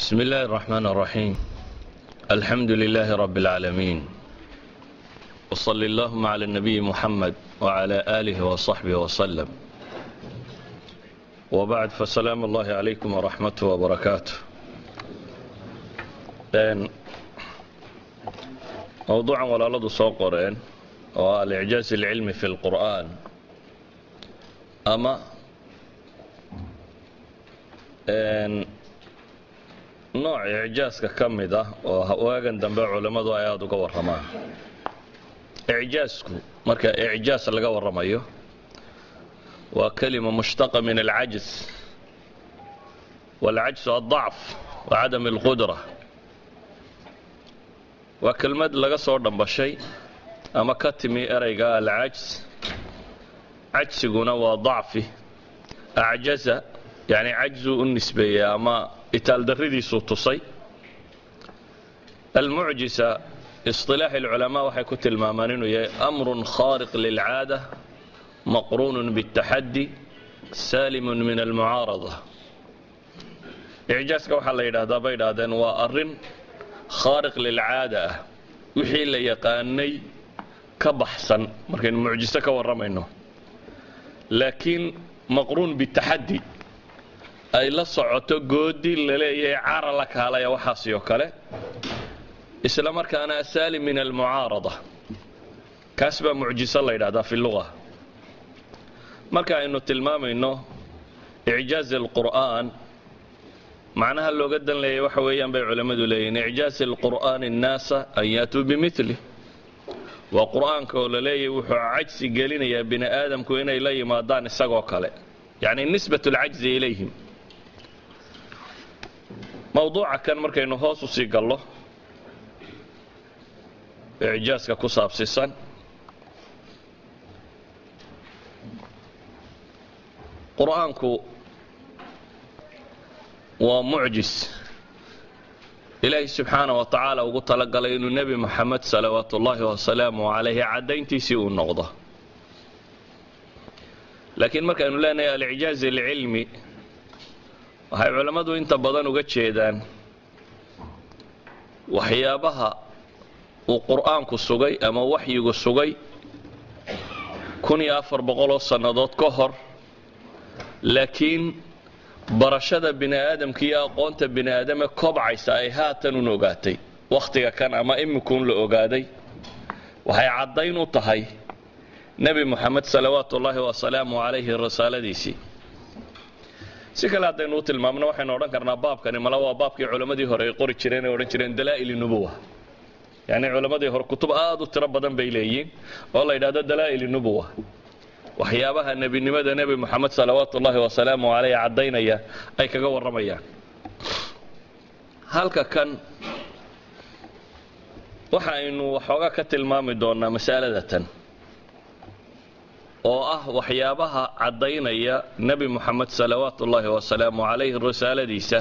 بسم الله الرحمن الرحيم الحمد لله رب العالمين وصل اللهم على النبي محمد وعلى آله وصحبه وسلم وبعد فسلام الله عليكم ورحمته وبركاته Een, mowduucan walaaladu soo qoreen oo ah alicjaaz alcilmi fi lqur'aan ama nooc icjaaska ka mid ah oo waagan dambe culammadu ay aada uga warramaan icjaasku marka icjaas laga warramayo waa kelima mushtaqa min alcajz waalcajsu aلضacf wa cadam اlqudra waa kelmad laga soo dhambashay ama ka timi erayga alcajs cajsiguna waa dacfi acjaza yani cajzuu u nisbeeyey ama itaaldarridiisuu tusay almucjisa isilaaxi اlculamaa waxay ku tilmaamaan inuu yahay amrun khaariq lilcaada maqruunun bاtaxaddi saalimun min almucaarada icjaaska waxaa la yidhaahdaa bay idhaahdeen waa arin khaariq lilcaada ah wixii la yaqaanay ka baxsan markaynu mucjiso ka warramayno laakiin maqruun bitaxaddi ay la socoto goodi laleeyahay cara la kaalaya waxaasi oo kale isla markaana asaalim min almucaarada kaas baa mucjiso la yidhahdaa fi luga marka aynu tilmaamayno icjaaz alqur'aan macnaha looga dan leeyay waxa weeyaan bay culammadu leeyihin icjaaz alqur'aani annaasa an yaatuu bimili waa qur'aanka oo la leeyahy wuxuu cajsi gelinayaa bini aadamku inay la yimaadaan isagoo kale yacni nisbat alcajzi ilayhim mowduuca kan markaynu hoos u sii gallo icjaaska ku saabsisan qur'aanku waa mucjis ilaahi subxaana wa tacaala ugu talagalay inuu nebi moxamed salawaat ullaahi wasalaamu calayhi caddayntiisii uu noqdo laakiin markaynu leenahay alicjaaz alcilmi waxay culammadu inta badan uga jeedaan waxyaabaha uu qur'aanku sugay ama waxyigu sugay kun iyo afar boqoloo sannadood ka hor laakiin barashada bini aadamka iyo aqoonta bini aadame kobcaysa ay haatan un ogaatay wakhtiga kan ama imikuun la ogaaday waxay caddayn u tahay nebi moxamed salawaatu ullaahi wasalaamu calayhi risaaladiisii si kale haddaynu u tilmaamno waxaynu odhan karnaa baabkani mala waa baabkii culammadii hore ay qori jireen ay odhan jireen dalaa'il nubuwa yacni culammadii hore kutub aad u tiro badan bay leeyihiin oo la yidhahdo dalaa'il nubuwa waxyaabaha nebinimada nebi moxamed salawaatu ullaahi wasalaamu caleyh caddaynaya ay kaga warramayaan halka kan waxa aynu waxoogaa ka tilmaami doonnaa masalada tan oo ah waxyaabaha caddaynaya nebi moxamed salawaatu ullaahi wasalaamu calayhi risaaladiisa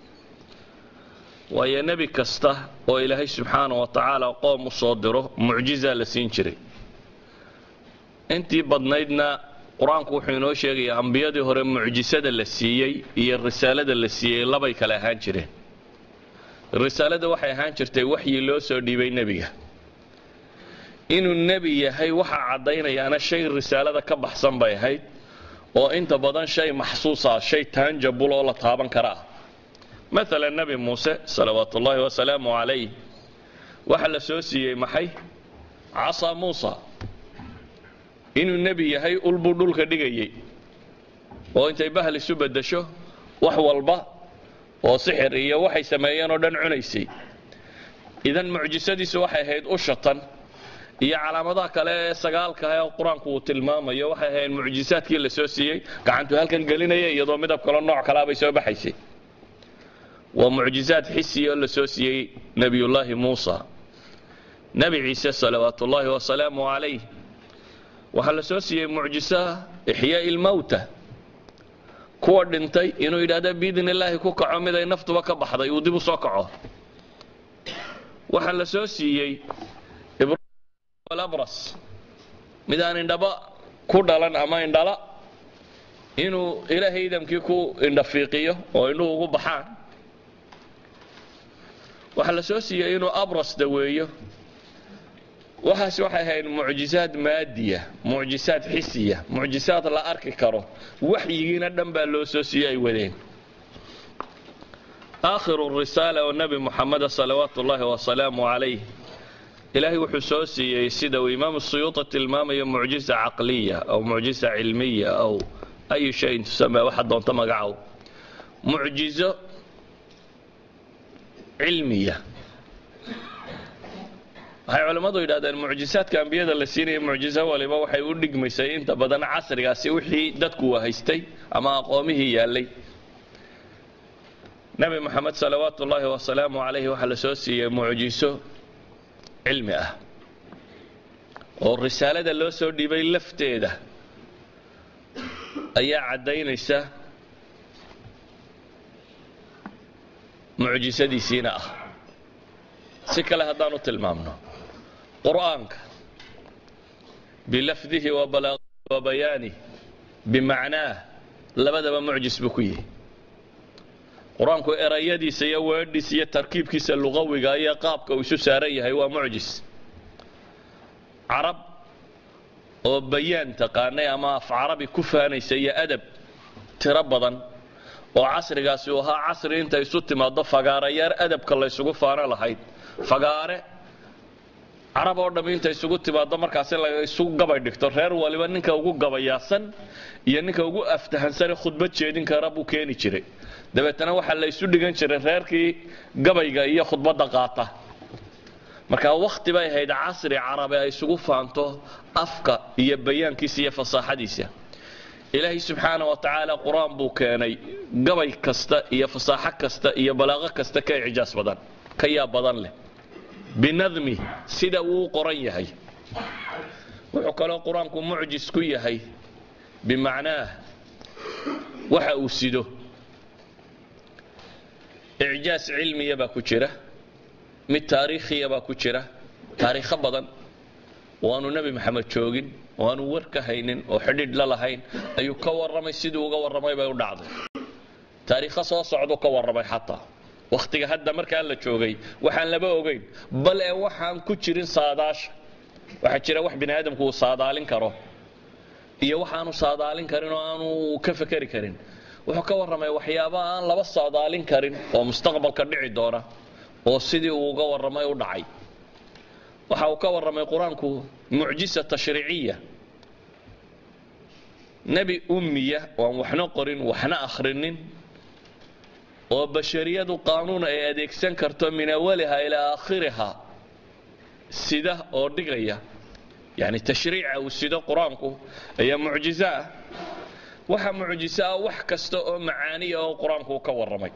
waayo nebi kasta oo ilaahay subxaana wa tacaala qoom u soo diro mucjizaa la siin jiray intii badnaydna qur-aanku wuxuu inoo sheegayaa ambiyadii hore mucjisada la siiyey iyo risaalada la siiyey labay kale ahaan jireen risaalada waxay ahaan jirtay waxyi loo soo dhiibay nebiga inuu nebi yahay waxaa caddaynayaana shay risaalada ka baxsan bay ahayd oo inta badan shay maxsuusa shay taanjabul oo la taaban kara ah maalan nebi muuse salawaatu ullaahi wasalaamu calayh waxaa la soo siiyey maxay casaa muusa inuu nebi yahay ulbuu dhulka dhigayay oo intay bahal isu beddesho wax walba oo sixir iyo waxay sameeyeen oo dhan cunaysay idan mucjisadiisu waxay ahayd ushatan iyo calaamadaha kale ee sagaalka ee qur-aanku uu tilmaamayo waxay ahayd mucjisaadkii la soo siiyey gacantuu halkan gelinaya iyadoo midab kalo nooc kalaabay soo baxaysay waa mucjisaad xisiya oo la soo siiyey nebiyullaahi muusa nebi ciise salawaatu ullaahi wasalaamu calayh waxaa la soo siiyey mucjisaha ixyaa'i ilmowta kuwa dhintay inuu yidhahda biidn illaahi ku kaco mid ay naftuba ka baxday uu dib u soo kaco waxaa la soo siiyey ibrahim abras mid aan indhaba ku dhalan ama indhala inuu ilaahay idamkii ku indhafiiqiyo oo indhuhu ugu baxaan waxaa la soo siiyey inuu abras daweeyo waxaas waxay ahayd mucjisaad maadiya mucjisaad xisiya mucjisaad la arki karo waxyigiina dhan baa loo soo siiyey ay wadeen aakhiru risaala oo nebi muxameda salawaatu ullaahi wasalaamu calayh ilaahay wuxuu soo siiyey sida uu imaamu suyuuti tilmaamayo mucjisa caqliya aw mucjisa cilmiya aw ayu shayin tusamee waxa doonto magacow mucjizo cilmiya waxay culammadu yidhahdeen mucjisaadka ambiyada la siinaya mucjiso waliba waxay u dhigmaysay inta badan casrigaasi wixii dadku haystay ama aqoomihii yaallay nebi moxamed salawaatu ullaahi wasalaamu calayhi waxaa la soo siiyey mucjiso cilmi ah oo risaalada loo soo dhiibay lafteeda ayaa caddaynaysa mucjisadiisiina ah si kale haddaanu tilmaamno qur'aanka bilafdihi wa bayaanih bimacnaah labadaba mucjis buu ku yihi qur-aanku erayadiisa iyo weedhiisa iyo tarkiibkiisa luqawiga iyo qaabka uu isu saaran yahay waa mucjis carab oo bayaan taqaanay ama af carabi ku faanaysa iyo adab tiro badan oo casrigaasi uu ahaa casri inta isu timaado fagaarayaar adabka laysugu faano lahayd fagaare carab oo dhamm inta isugu timaado markaasi la isu gabay dhigto reer waliba ninka ugu gabayaasan iyo ninka ugu aftahansane khudbad jeedin kara buu keeni jiray dabeetana waxaa la isu dhigan jiray reerkii gabayga iyo khudbadda qaata marka wakhti bay ahayd casri carabi ay isugu faanto afka iyo bayaankiisa iyo fasaaxadiisa ilaahay subxaana wa tacaala qur-aan buu keenay gabay kasta iyo fasaaxo kasta iyo balaaqo kasta ka icjaas badan ka yaab badan leh binadmi sida uu qoran yahay wuxuu kaloo qur-aanku mucjis ku yahay bimacnaah waxa uu sido icjaas cilmiya baa ku jira mid taariikhiya baa ku jira taariikho badan oo aanu nebi maxamed joogin oo aanu war ka haynin oo xidhiidh la lahayn ayuu ka warramay siduu uga warramay bay u dhacday taariikho soo socduu ka warramay xataa wakhtiga hadda markaa la joogay waxaan laba ogayn bal ee waxaan ku jirin saadaasha waxaa jira wax bini aadamku uu saadaalin karo iyo waxaanu saadaalin karin oo aanu ka fekeri karin wuxuu ka warramay waxyaaba aan laba saadaalin karin oo mustaqbalka dhici doona oo sidii uu uga warramay u dhacay waxa uu ka warramay qur-aanku mucjisa tashriiciya nebi ummiya oan waxna qorin waxna akhrinin oo bashariyadu qaanuun ay adeegsan karto min awaliha ilaa aakhiriha sida oo dhigaya yani tashriica uu sido qur-aanku ayaa mucjiso ah waxa mucjiso ah wax kasta oo macaaniya oo qur-aanku ka warramay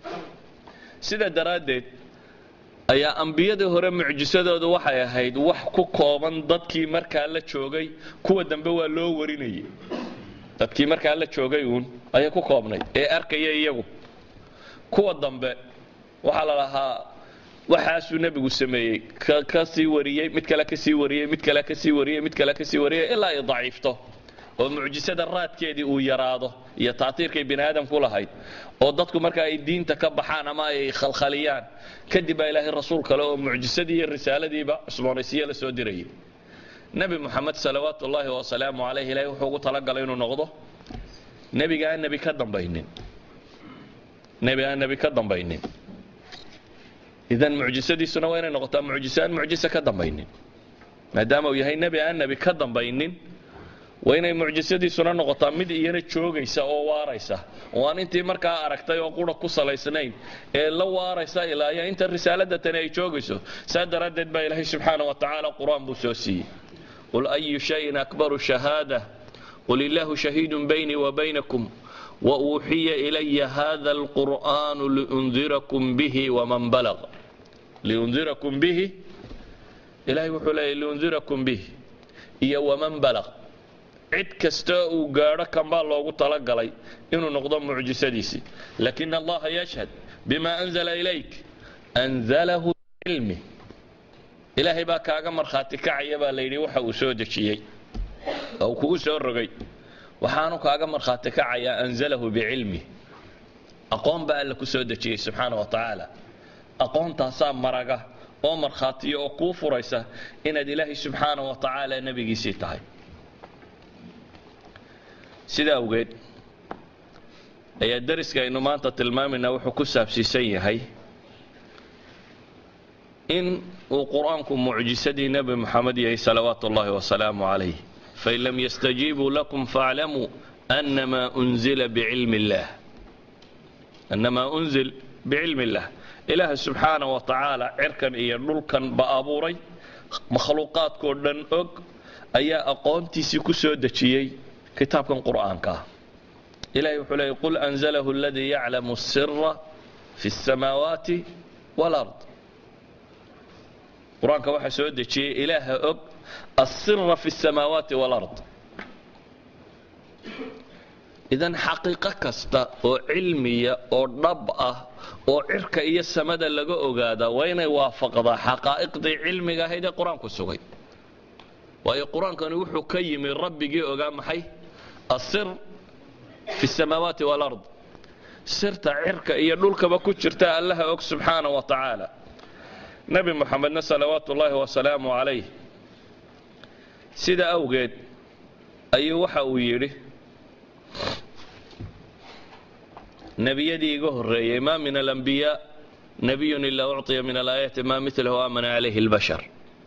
sida daraaddeed ayaa ambiyadii hore mucjisadoodu waxay ahayd wax ku kooban dadkii markaa la joogay kuwa dambe waa loo warinayay dadkii markaa la joogay uun ayay ku koobnayd ee arkaya iyagu kuwa dambe waxaa la lahaa waxaasuu nebigu sameeyey ka sii wariyey mid kale ka sii wariyey mid kale ka sii wariyey mid kale ka sii wariyey ilaa ay daciifto oo mucjisada raadkeedii uu yaraado iyo taatiirkay bini aadamku lahayd oo dadku marka ay diinta ka baxaan ama ay khalkhaliyaan kadib baa ilaahay rasuul kale oo mucjisadii iyo risaaladiiba cusboonaysiye la soo dirayay nebi moxamed salawaatu ullaahi wasalaamu calayh ilahay wuxuu ugu talagalay inuu noqdo nebiga aan nebi ka dambaynin nebi aan nebi ka dambaynin idan mucjisadiisuna waa inay noqotaa mucjiso aan mucjiso ka dambaynin maadaama uu yahay nebi aan nebi ka dambaynin waa inay mucjisadiisuna noqotaa mid iyana joogaysa oo waaraysa oo aan intii markaa aragtay oo qura ku salaysnayn ee la waaraysa ilaaya inta risaalada tani ay joogayso saa daraaddeed baa ilaahay subxaana wa tacaala qur-aan buu soo siiyey qul ayu shayin akbaru shahaada qul illaahu shahiidun baynii wa baynakum wauuxiya ilaya hada alqur'aanu liundirakum bihi waman balag liundirakum bihi ilahay wuxuu leeyahy liundirakum bihi iyo waman balag cid kasta uu gaadho kan baa loogu talagalay inuu noqdo mucjisadiisii lakin allaha yashhad bima anzala ilayk anzalahu bicilmi ilaahay baa kaaga markhaati kacaya baa la yidhi waxa uu soo dejiyey oo uu kugu soo rogay waxaanu kaaga markhaati kacayaa anzalahu bicilmi aqoon baa alla ku soo dejiyey subxaana wa tacaala aqoontaasaa maraga oo markhaatiya oo kuu furaysa inaad ilaahay subxaana wa tacaala nebigiisii tahay sidaa awgeed ayaa dariska aynu maanta tilmaamaynaa wuxuu ku saabsiisan yahay in uu qur-aanku mucjisadii nebi moxamed yahay salawaatu ullahi wasalaamu calayh fain lam yastajiibuu lakum faaclamuu annamaa unzila bicilmi illaah annamaa unzil bicilmi illaah ilaaha subxaana wa tacaala cirkan iyo dhulkan ba abuuray makhluuqaadkoo dhan og ayaa aqoontiisii ku soo dejiyey kitaabkan qur'aanka ah ilahay wuxuu leeyay qul anzalahu aladii yaclamu sira fi اsamaawaati wاlard qur-aanka waxaa soo dejiyey ilaaha og asira fi اsamaawaati wاlard idan xaqiiqo kasta oo cilmiya oo dhab ah oo cirka iyo samada laga ogaadaa waa inay waafaqdaa xaqaa'iqdii cilmiga ahayd ee qur-aanku sugay waayo qur-aankani wuxuu ka yimi rabbigii ogaa maxay asir fi samaawaati walard sirta cirka iyo dhulkaba ku jirta allaha og subxaana wa tacaala nebi moxamedna salawaatu ullaahi wasalaamu calayh sida awgeed ayuu waxa uu yidhi nebiyadii iga horreeyey ma min alambiyaa nebiyun ilaa ucطiya min alaayaati ma milahu aamana calayhi اlbashar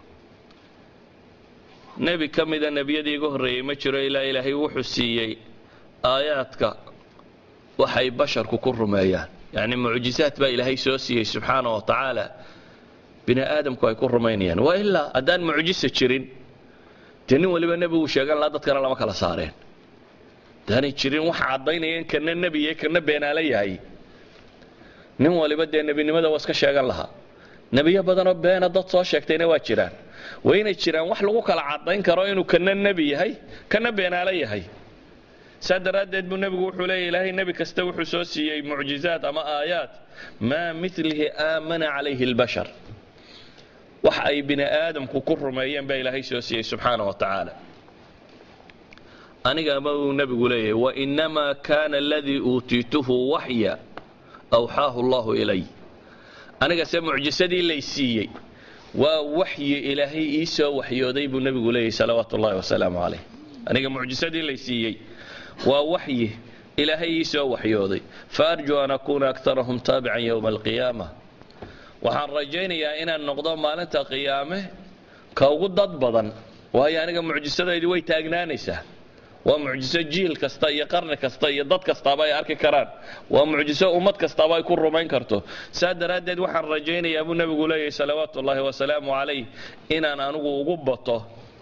nebi ka mida nebiyadii iga horreeyey ma jiro ilaa ilaahay wuxuu siiyey aayaadka waxay basharku ku rumeeyaan yacni mucjizaad baa ilaahay soo siiyey subxaana wa tacaala bini aadamku ay ku rumaynayaan waa ilaa haddaan mucjisa jirin dee nin waliba nebigu sheegan lahaa dadkana lama kala saareen hadaanay jirin waxa caddaynaya in kana nebiye kana beenaala yahay nin waliba dee nebinimada waa iska sheegan lahaa nebiyo badanoo beena dad soo sheegtayna waa jiraan waa inay jiraan wax lagu kala caddayn karo inuu kana nebi yahay kana beenaalo yahay saa daraaddeed buu nebigu wuxuu leeya ilaahay nebi kasta wuxuu soo siiyey mucjizaad ama aayaad maa milihi aamana calayhi اlbashar wax ay bini aadamku ku rumeeyeen baa ilaahay soo siiyey subxaana wa tacaala anigama uu nebigu leeyahay wainamaa kana aladii uutiituhu waxya awxaahu allahu ilay anigase mucjisadii lay siiyey waa waxyi ilaahay ii soo waxyooday buu nebigu leeyahy salawaatu ullahi wasalaamu calayh aniga mucjisadii lay siiyey waa waxyi ilaahay ii soo waxyooday faarjuu an akuuna aktarahum taabican yowma alqiyaama waxaan rajaynayaa inaan noqdo maalinta qiyaame ka ugu dad badan waayo aniga mucjisadaydi way taagnaanaysaa waa mucjiso jiil kasta iyo qarni kasta iyo dad kastaaba ay arki karaan waa mucjiso ummad kastaaba ay ku rumayn karto saa daraaddeed waxaan rajaynayaa buu nebigu leeyahay salawaatu ullaahi wasalaamu calayh inaan anigu ugu bato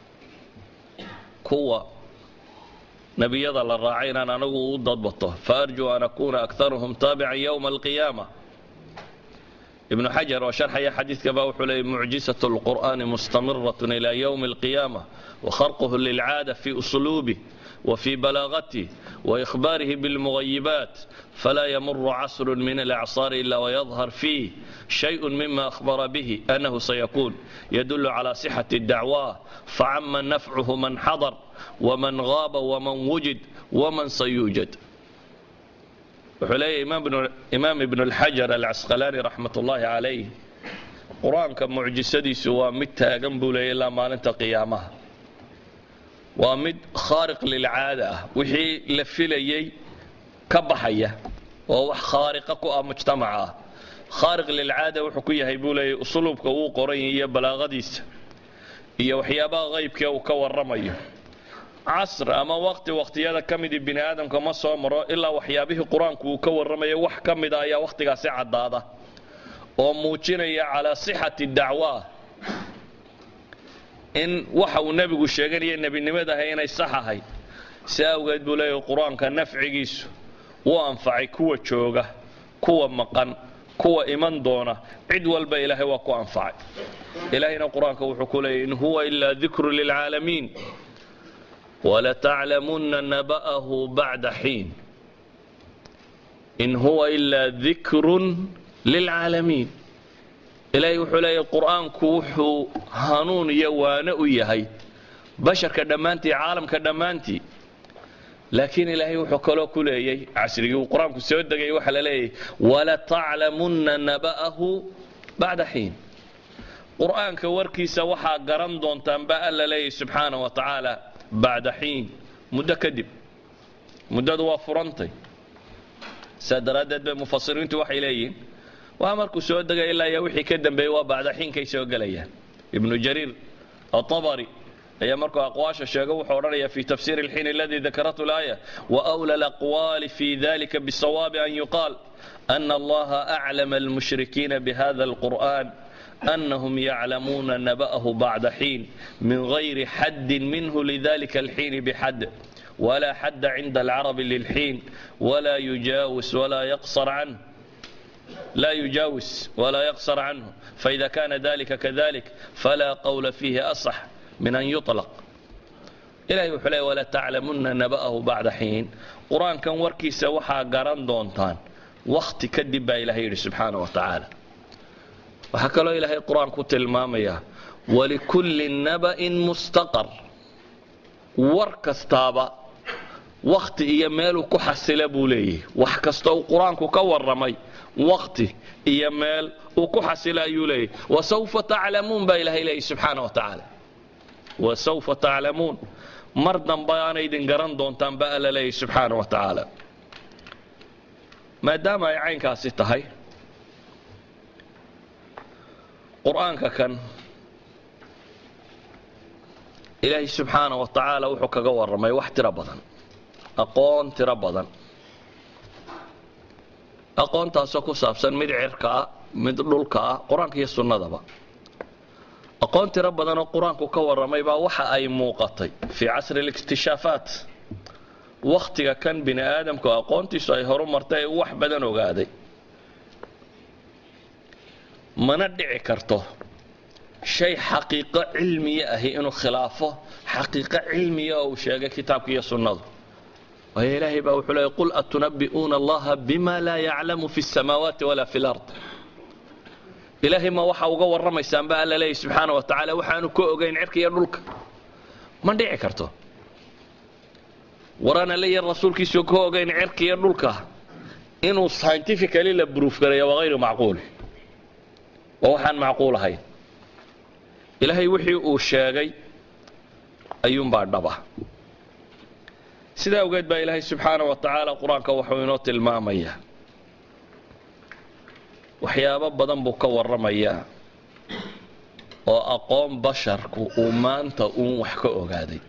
kuwa nebiyada la raacay inaan anigu u dadbato faarjuu an akuuna aktaruhum taabican yowma alqiyaama ibnu xajar oo sharxaya xadiidkaba wuxuu leeyay mucjisaة اlqur'ani mustamirat ilى ywmi اlqiyaama wakharquhu lilcaada fi usluubih وفي بلاغته وإخباره بالمغيبات فلا يمر عصر من الأعصار إلا ويظهر فيه شيء مما أخبر به أنه سيكون يدل على صحة الدعوة فعم نفعه من حضر ومن غاب ومن وجد ومن سيوجد وحلي إمام ابن, إمام ابن الحجر العسقلاني رحمة الله عليه قرآن كمعجسدي سوى متى جنبه إلا ما أنت قيامها waa mid khaariq lilcaada ah wixii la filayey ka baxaya oo wax khaariqa ku ah mujtamaca ah khaariq lilcaada wuxuu ku yahay buu leeyay usluubka uu qoran iyo balaaqadiisa iyo waxyaabaha qaybkee uu ka warramayo casr ama waqti waqtiyada ka midii bini aadamka ma soo maro ilaa waxyaabihii qur-aanku uu ka warramayo wax ka mida ayaa wakhtigaasi caddaada oo muujinaya calaa sixati dacwa in waxa uu nebigu sheeganaya nebinimadaha inay sax ahayd si awgeed buu leeyahay qur-aanka nafcigiisu wuu anfacay kuwa jooga kuwa maqan kuwa iman doona cid walba ilaahay waa ku anfacay ilaahayna qur-aanka wuxuu ku leeyahy in huwa ilaa dikru lilcaalamiin walataclamunna naba'ahu bacda xiin in huwa ilaa dikrun lilcaalamiin ilaahay wuxuu leeyahy qur-aanku wuxuu hanuun iyo waano u yahay basharka dhammaantii caalamka dhammaantii laakiin ilaahay wuxuu kaloo ku leeyay casrigii uu qur-aanku soo degay waxaa la leeyahay walataclamunna naba'ahu bacda xiin qur'aanka warkiisa waxaa garan doontaan ba alla leeyahy subxaana wa tacaala bacda xiin muddo kadib muddadu waa furantay saa daraaddeed bay mufasiriintu waxay leeyihiin waa markuu soo degay ilaa iyo wixii ka dambeeyey waa bacda xiinkay soo gelayaan ibnu jariir atabari ayaa markuu aqwaasha sheego wuxuu odhanaya fi tafsir اlxiin aladi dakaratu اlaaya waأwlى اlأqwali fi dalika bالsawaabi an yuqaal أna allaha أclama اlmushrikiina bhada اlqur'an أنهم يعلمون نبأه بعد حين من غير حد منه لذلك الحين بحد ولا حد عند العرب للحين ولا يجاوز ولا يقصر عنه لا يجاوز ولا يقصر عنه فإذا كان ذلك كذلك فلا قول فيه أصح من أن يطلق إلهي وحلي ولا تعلمن نبأه بعد حين قرآن كان وركيسة وحا قران دونتان وقت كدب إلهي سبحانه وتعالى waxaa kaloo ilaahay qur-aanku tilmaamaya walikulli naba'in mustaqar war kastaaba wakti iyo meeluu ku xasila buu leeyahy wax kasta uu qur-aanku ka warramay wakti iyo meel uu ku xasila ayuu leeyahy wasawfa taclamuun baa ilaahay leeyahy subxaana wa tacaala wasawfa taclamuun mar dambe aana idin garan doontaan ba alla leeyahy subxaana wa tacaala maadaama ay caynkaasi tahay qur-aanka kan ilaahay subxaana wa tacaala wuxuu kaga warramay wax tiro badan aqoon tiro badan aqoontaasoo ku saabsan mid cirka ah mid dhulka ah qur-aanka iyo sunnadaba aqoon tiro badanoo qur-aanku ka warramay baa waxa ay muuqatay fii casri اlikhtishaafaat wakhtiga kan bini aadamku aqoontiisu ay horu martay ee wax badan ogaaday mana dhici karto shay xaqiiqo cilmiya ahi inuu khilaafo xaqiiqo cilmiya oo uu sheegay kitaabka iyo sunnadu waayo ilaahay baa wuxuu leeyay qul atunabbi'uuna allaha bima laa yaclamu fi الsamaawaati wala fi اlard ilaahay ma waxa uga warramaysaan ba alla leeyahy subxaana wa tacaala waxaanu ka ogayn cirka iyo dhulka ma dhici karto waraan alle iyo rasuulkiisu ka ogayn cirka iyo dhulka inuu scientifically la bruuf gareeya waa hayru macquul waa waxaan macquul ahayn ilaahay wixii uu sheegay ayuunbaa dhaba sidaa awgeed baa ilaahay subxaana wa tacaala qur-aanka wuxuu inoo tilmaamayaa waxyaabo badan buu ka warramayaa oo aqoon basharku uu maanta uun wax ka ogaaday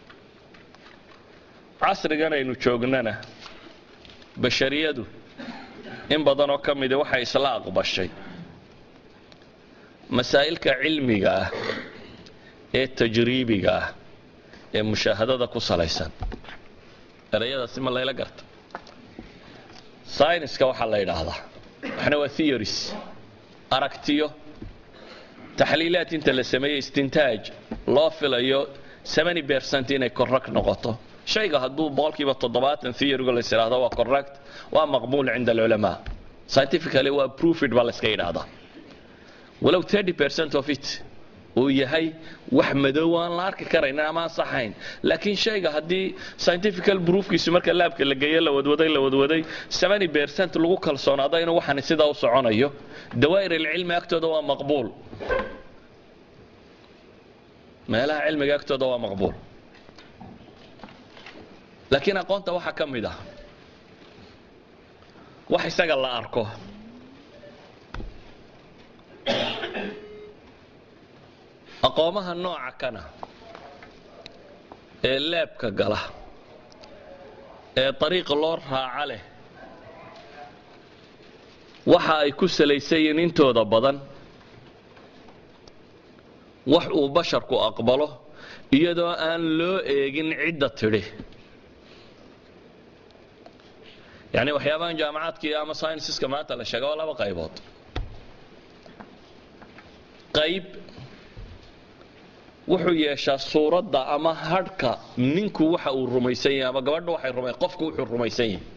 casrigan aynu joognana bashariyadu in badanoo ka midi waxay isla aqbashay masaa'ilka cilmiga ah ee tajriibiga ah ee mushaahadada ku salaysan erayadaasi ma layla garta syniska waxaa la yidhaahdaa waxna waa theories aragtiyo taxliilaad inta la sameeyey istintaaj loo filayo bercent inay correct noqoto shayga hadduu boqolkiiba toddobaatan theoryga la yidhaahdo waa correct waa maqbuul cinda alculamaa scientifically waa proofed baa la iska yidhaahdaa walow percent of it uu yahay wax madow aan la arki karaynin ama aan saxayn laakiin shayga haddii scientifical proofkiisu marka laabka la geeyo la wadwaday la wadwaday percent lagu kalsoonaado inuu waxani sidaa u soconayo dawaa'ir alcilmi agtooda waa maqbuul meelaha cilmiga agtooda waa maqbuul laakiin aqoonta waxaa ka mid ah wax isaga la arko aqoomaha nooca kana ee leebka gala ee dariiqa loo raaca leh waxa ay ku salaysan yihiin intooda badan wax uu basharku aqbalo iyadoo aan loo eegin cidda tidhi yacni waxyaabahan jaamacaadka ama synsiska maanta la sheega waa laba qaybood qayb wuxuu yeeshaa suuradda ama hadhka ninku waxa uu rumaysan yahay ama gabadha waxay ruma qofku wuxuu rumaysan yahay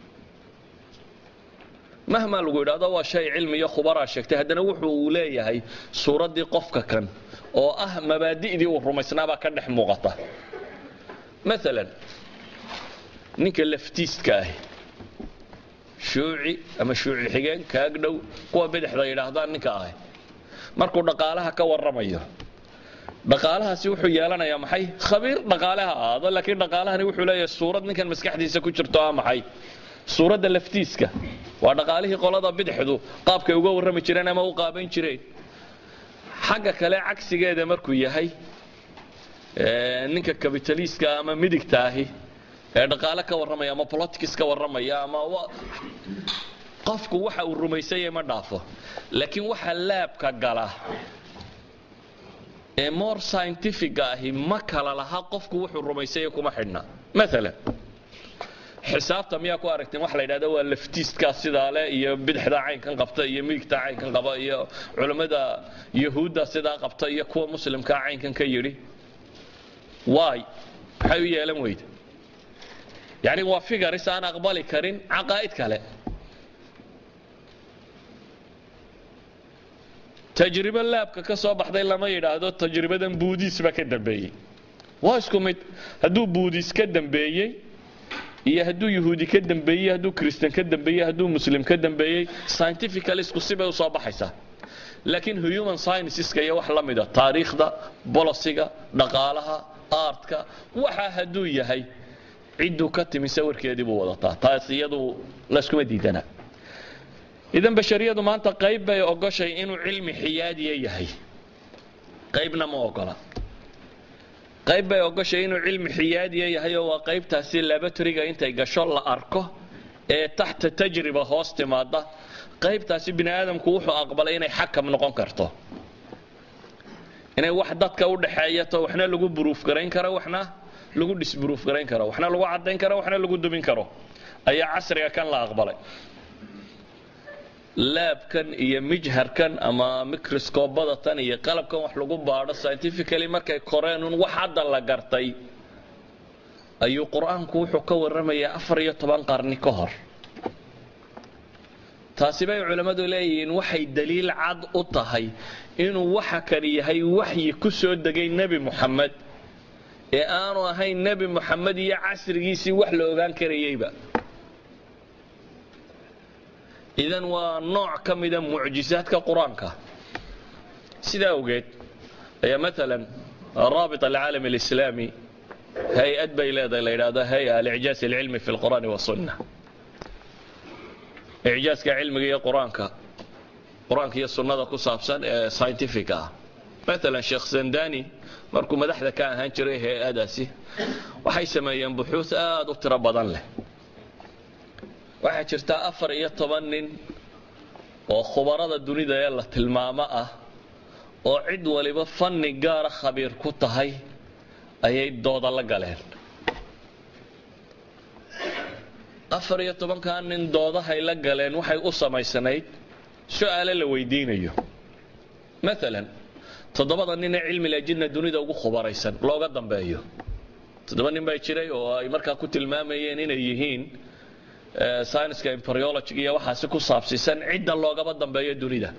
mahmaa lagu yidhahdo waa shay cilmi iyo khubaraa sheegtay haddana wuxuu uu leeyahay suuraddii qofka kan oo ah mabaadi'dii uu rumaysnaabaa ka dhex muuqata maalan ninka laftiistka ahi shuuci ama shuuci xigeen kaag dhow kuwa bidixda yidhaahdaan ninka ahay markuu dhaqaalaha ka warramayo dhaqaalahaasi wuxuu yeelanayaa maxay khabiir dhaqaale ha ahaado laakiin dhaqaalahani wuxuu leeyahay suurad ninkan maskaxdiisa ku jirto ah maxay suuradda laftiiska waa dhaqaalihii qolada bidixdu qaabkay uga warrami jireen ama u qaaban jireen xagga kale cagsigeeda markuu yahay ninka kabitaliiska ama midigta ahi ee dhaqaale ka warramaya ama politics ka warramaya ama qofku waxa uu rumaysanyay ma dhaafo laakiin waxa laabka gala ee more scientific ahi ma kala laha qofku wuxuu rumaysanya kuma xidhna maalan xisaabta miyaa ku aragteen waxa la yidhahda waa laftiiskaa sidaa leh iyo bidixda caynkan qabta iyo midigta caynkan qaba iyo culammada yahuudda sidaa qabta iyo kuwa muslimkaa caynkan ka yidhi waay maxay u yeelan weyda yacni waa figaris aan aqbali karin caqaa'id kale tajribo laabka ka soo baxday lama yidhaahdo tajribadan buudiis baa ka dambeeyey waa isku mid hadduu buudiis ka dambeeyey iyo hadduu yahuudi ka dambeeyey hadduu kristan ka dambeeyey hadduu muslim ka dambeeyey scientifical isku sibay usoo baxaysaa laakiin human scienceska iyo wax la mida taariikhda bolosiga dhaqaalaha aartka waxa hadduu yahay cidduu ka timi sawirkeedii buu wadataa taas iyadu layskuma diidana idan bashariyadu maanta qayb bay ogoshay inuu cilmi xiyaadiya yahay qaybna ma ogola qayb bay ogoshay inuu cilmi xiyaadiya yahay oo waa qaybtaasi labatoriga intay gasho la arko ee taxta tajriba hoos timaada qaybtaasi bini aadamku wuxuu aqbalay inay xakam noqon karto inay wax dadka u dhaxeeyato waxna lagu buruuf garayn karo waxna lagu dhisburuuf garayn karo waxna lagu caddayn karo waxna lagu dumin karo ayaa casriga kan la aqbalay laabkan iyo mijharkan ama microscobada tan iyo qalabkan wax lagu baadho scientifically markay koreen un wax hadda la gartay ayuu qur-aanku wuxuu ka warramayaa afar iyo toban qarni ka hor taasi bay culammadu leeyihiin waxay daliil cad u tahay inuu waxa kani yahay waxyi ku soo degay nebi muxamed ee aanu ahayn nebi muxamed iyo casrigiisii wax la ogaan karayeyba idan waa nooc ka mida mucjisaadka qur-aanka sidaa awgeed ayaa maalan raabit alcaalam alislaami hay-ad bay leedahay la yidhahdo hay-a alicjaaz alcilmi fi lqur'aani wasunna icjaaska cilmiga iyo qur-aanka qur-aanka iyo sunnada ku saabsan ee scientific ah maalan sheekh zandani markuu madaxda ka ahaan jiray hay-adaasi waxay sameeyeen buxuus aad u tiro badan leh waxaa jirta afar iyo toban nin oo khubarada dunida ee la tilmaamo ah oo cid waliba fanni gaara khabiir ku tahay ayay dooda la galeen afar iyo tobankaa nin doodahay la galeen waxay u samaysanayd su-aale la weydiinayo maalan toddobada nin ee cilmi lajinna dunida ugu khubaraysan looga dambeeyo toddoba nin baa jiray oo ay markaa ku tilmaamayeen inay yihiin scienska embryology iyo waxaasi ku saabsiisan cidda loogaba dambeeyo dunida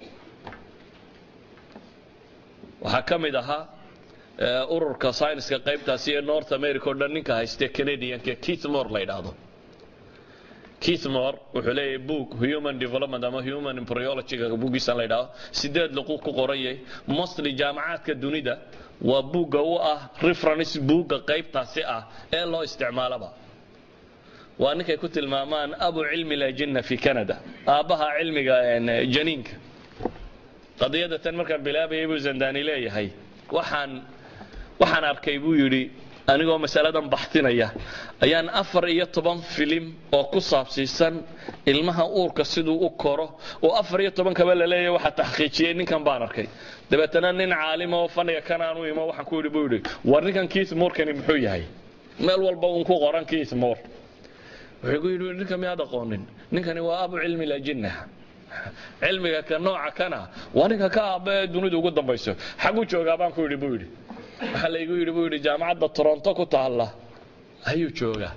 waxaa ka mid ahaa ururka scienska qaybtaasi ee north america o dhan ninka haystee canadianka keith more la yidhaahdo keith more wuxuu leeyahay book human development ama human embryologyga buuggiisan la yidhaahdo sideed luqu ku qoranyay mostly jaamacaadka dunida waa buugga u ah reference buugga qaybtaasi ah ee loo isticmaalaba waa ninkay ku tilmaamaan abu cilmi lajinna fi canada aabbaha cilmiga janiinka qadiyada tan markaan bilaabayay buu zandani leeyahay waxaan waxaan arkay buu yidhi anigoo masaladan baxtinaya ayaan afar iyo toban filim oo ku saabsiisan ilmaha uurka siduu u koro oo afar iyo tobankaba la leeyahay waxaa taxqiijiyey ninkan baan arkay dabeetana nin caalima oo faniga kan aan u imo waxaan ku yidhi buu yidhi war ninkan keith moorkani muxuu yahay meel walba uun ku qoran keith moore wuxuu ku yidhi ninka miyaad aqoonin ninkani waa abu cilmi lajinna cilmiga ka nooca kana waa ninka ka aabba ee dunidu ugu dambayso xagu joogaa baan ku yidhi buu yidhi waxaa laygu yidhi buu yidhi jaamacadda toronto ku taalla ayuu joogaa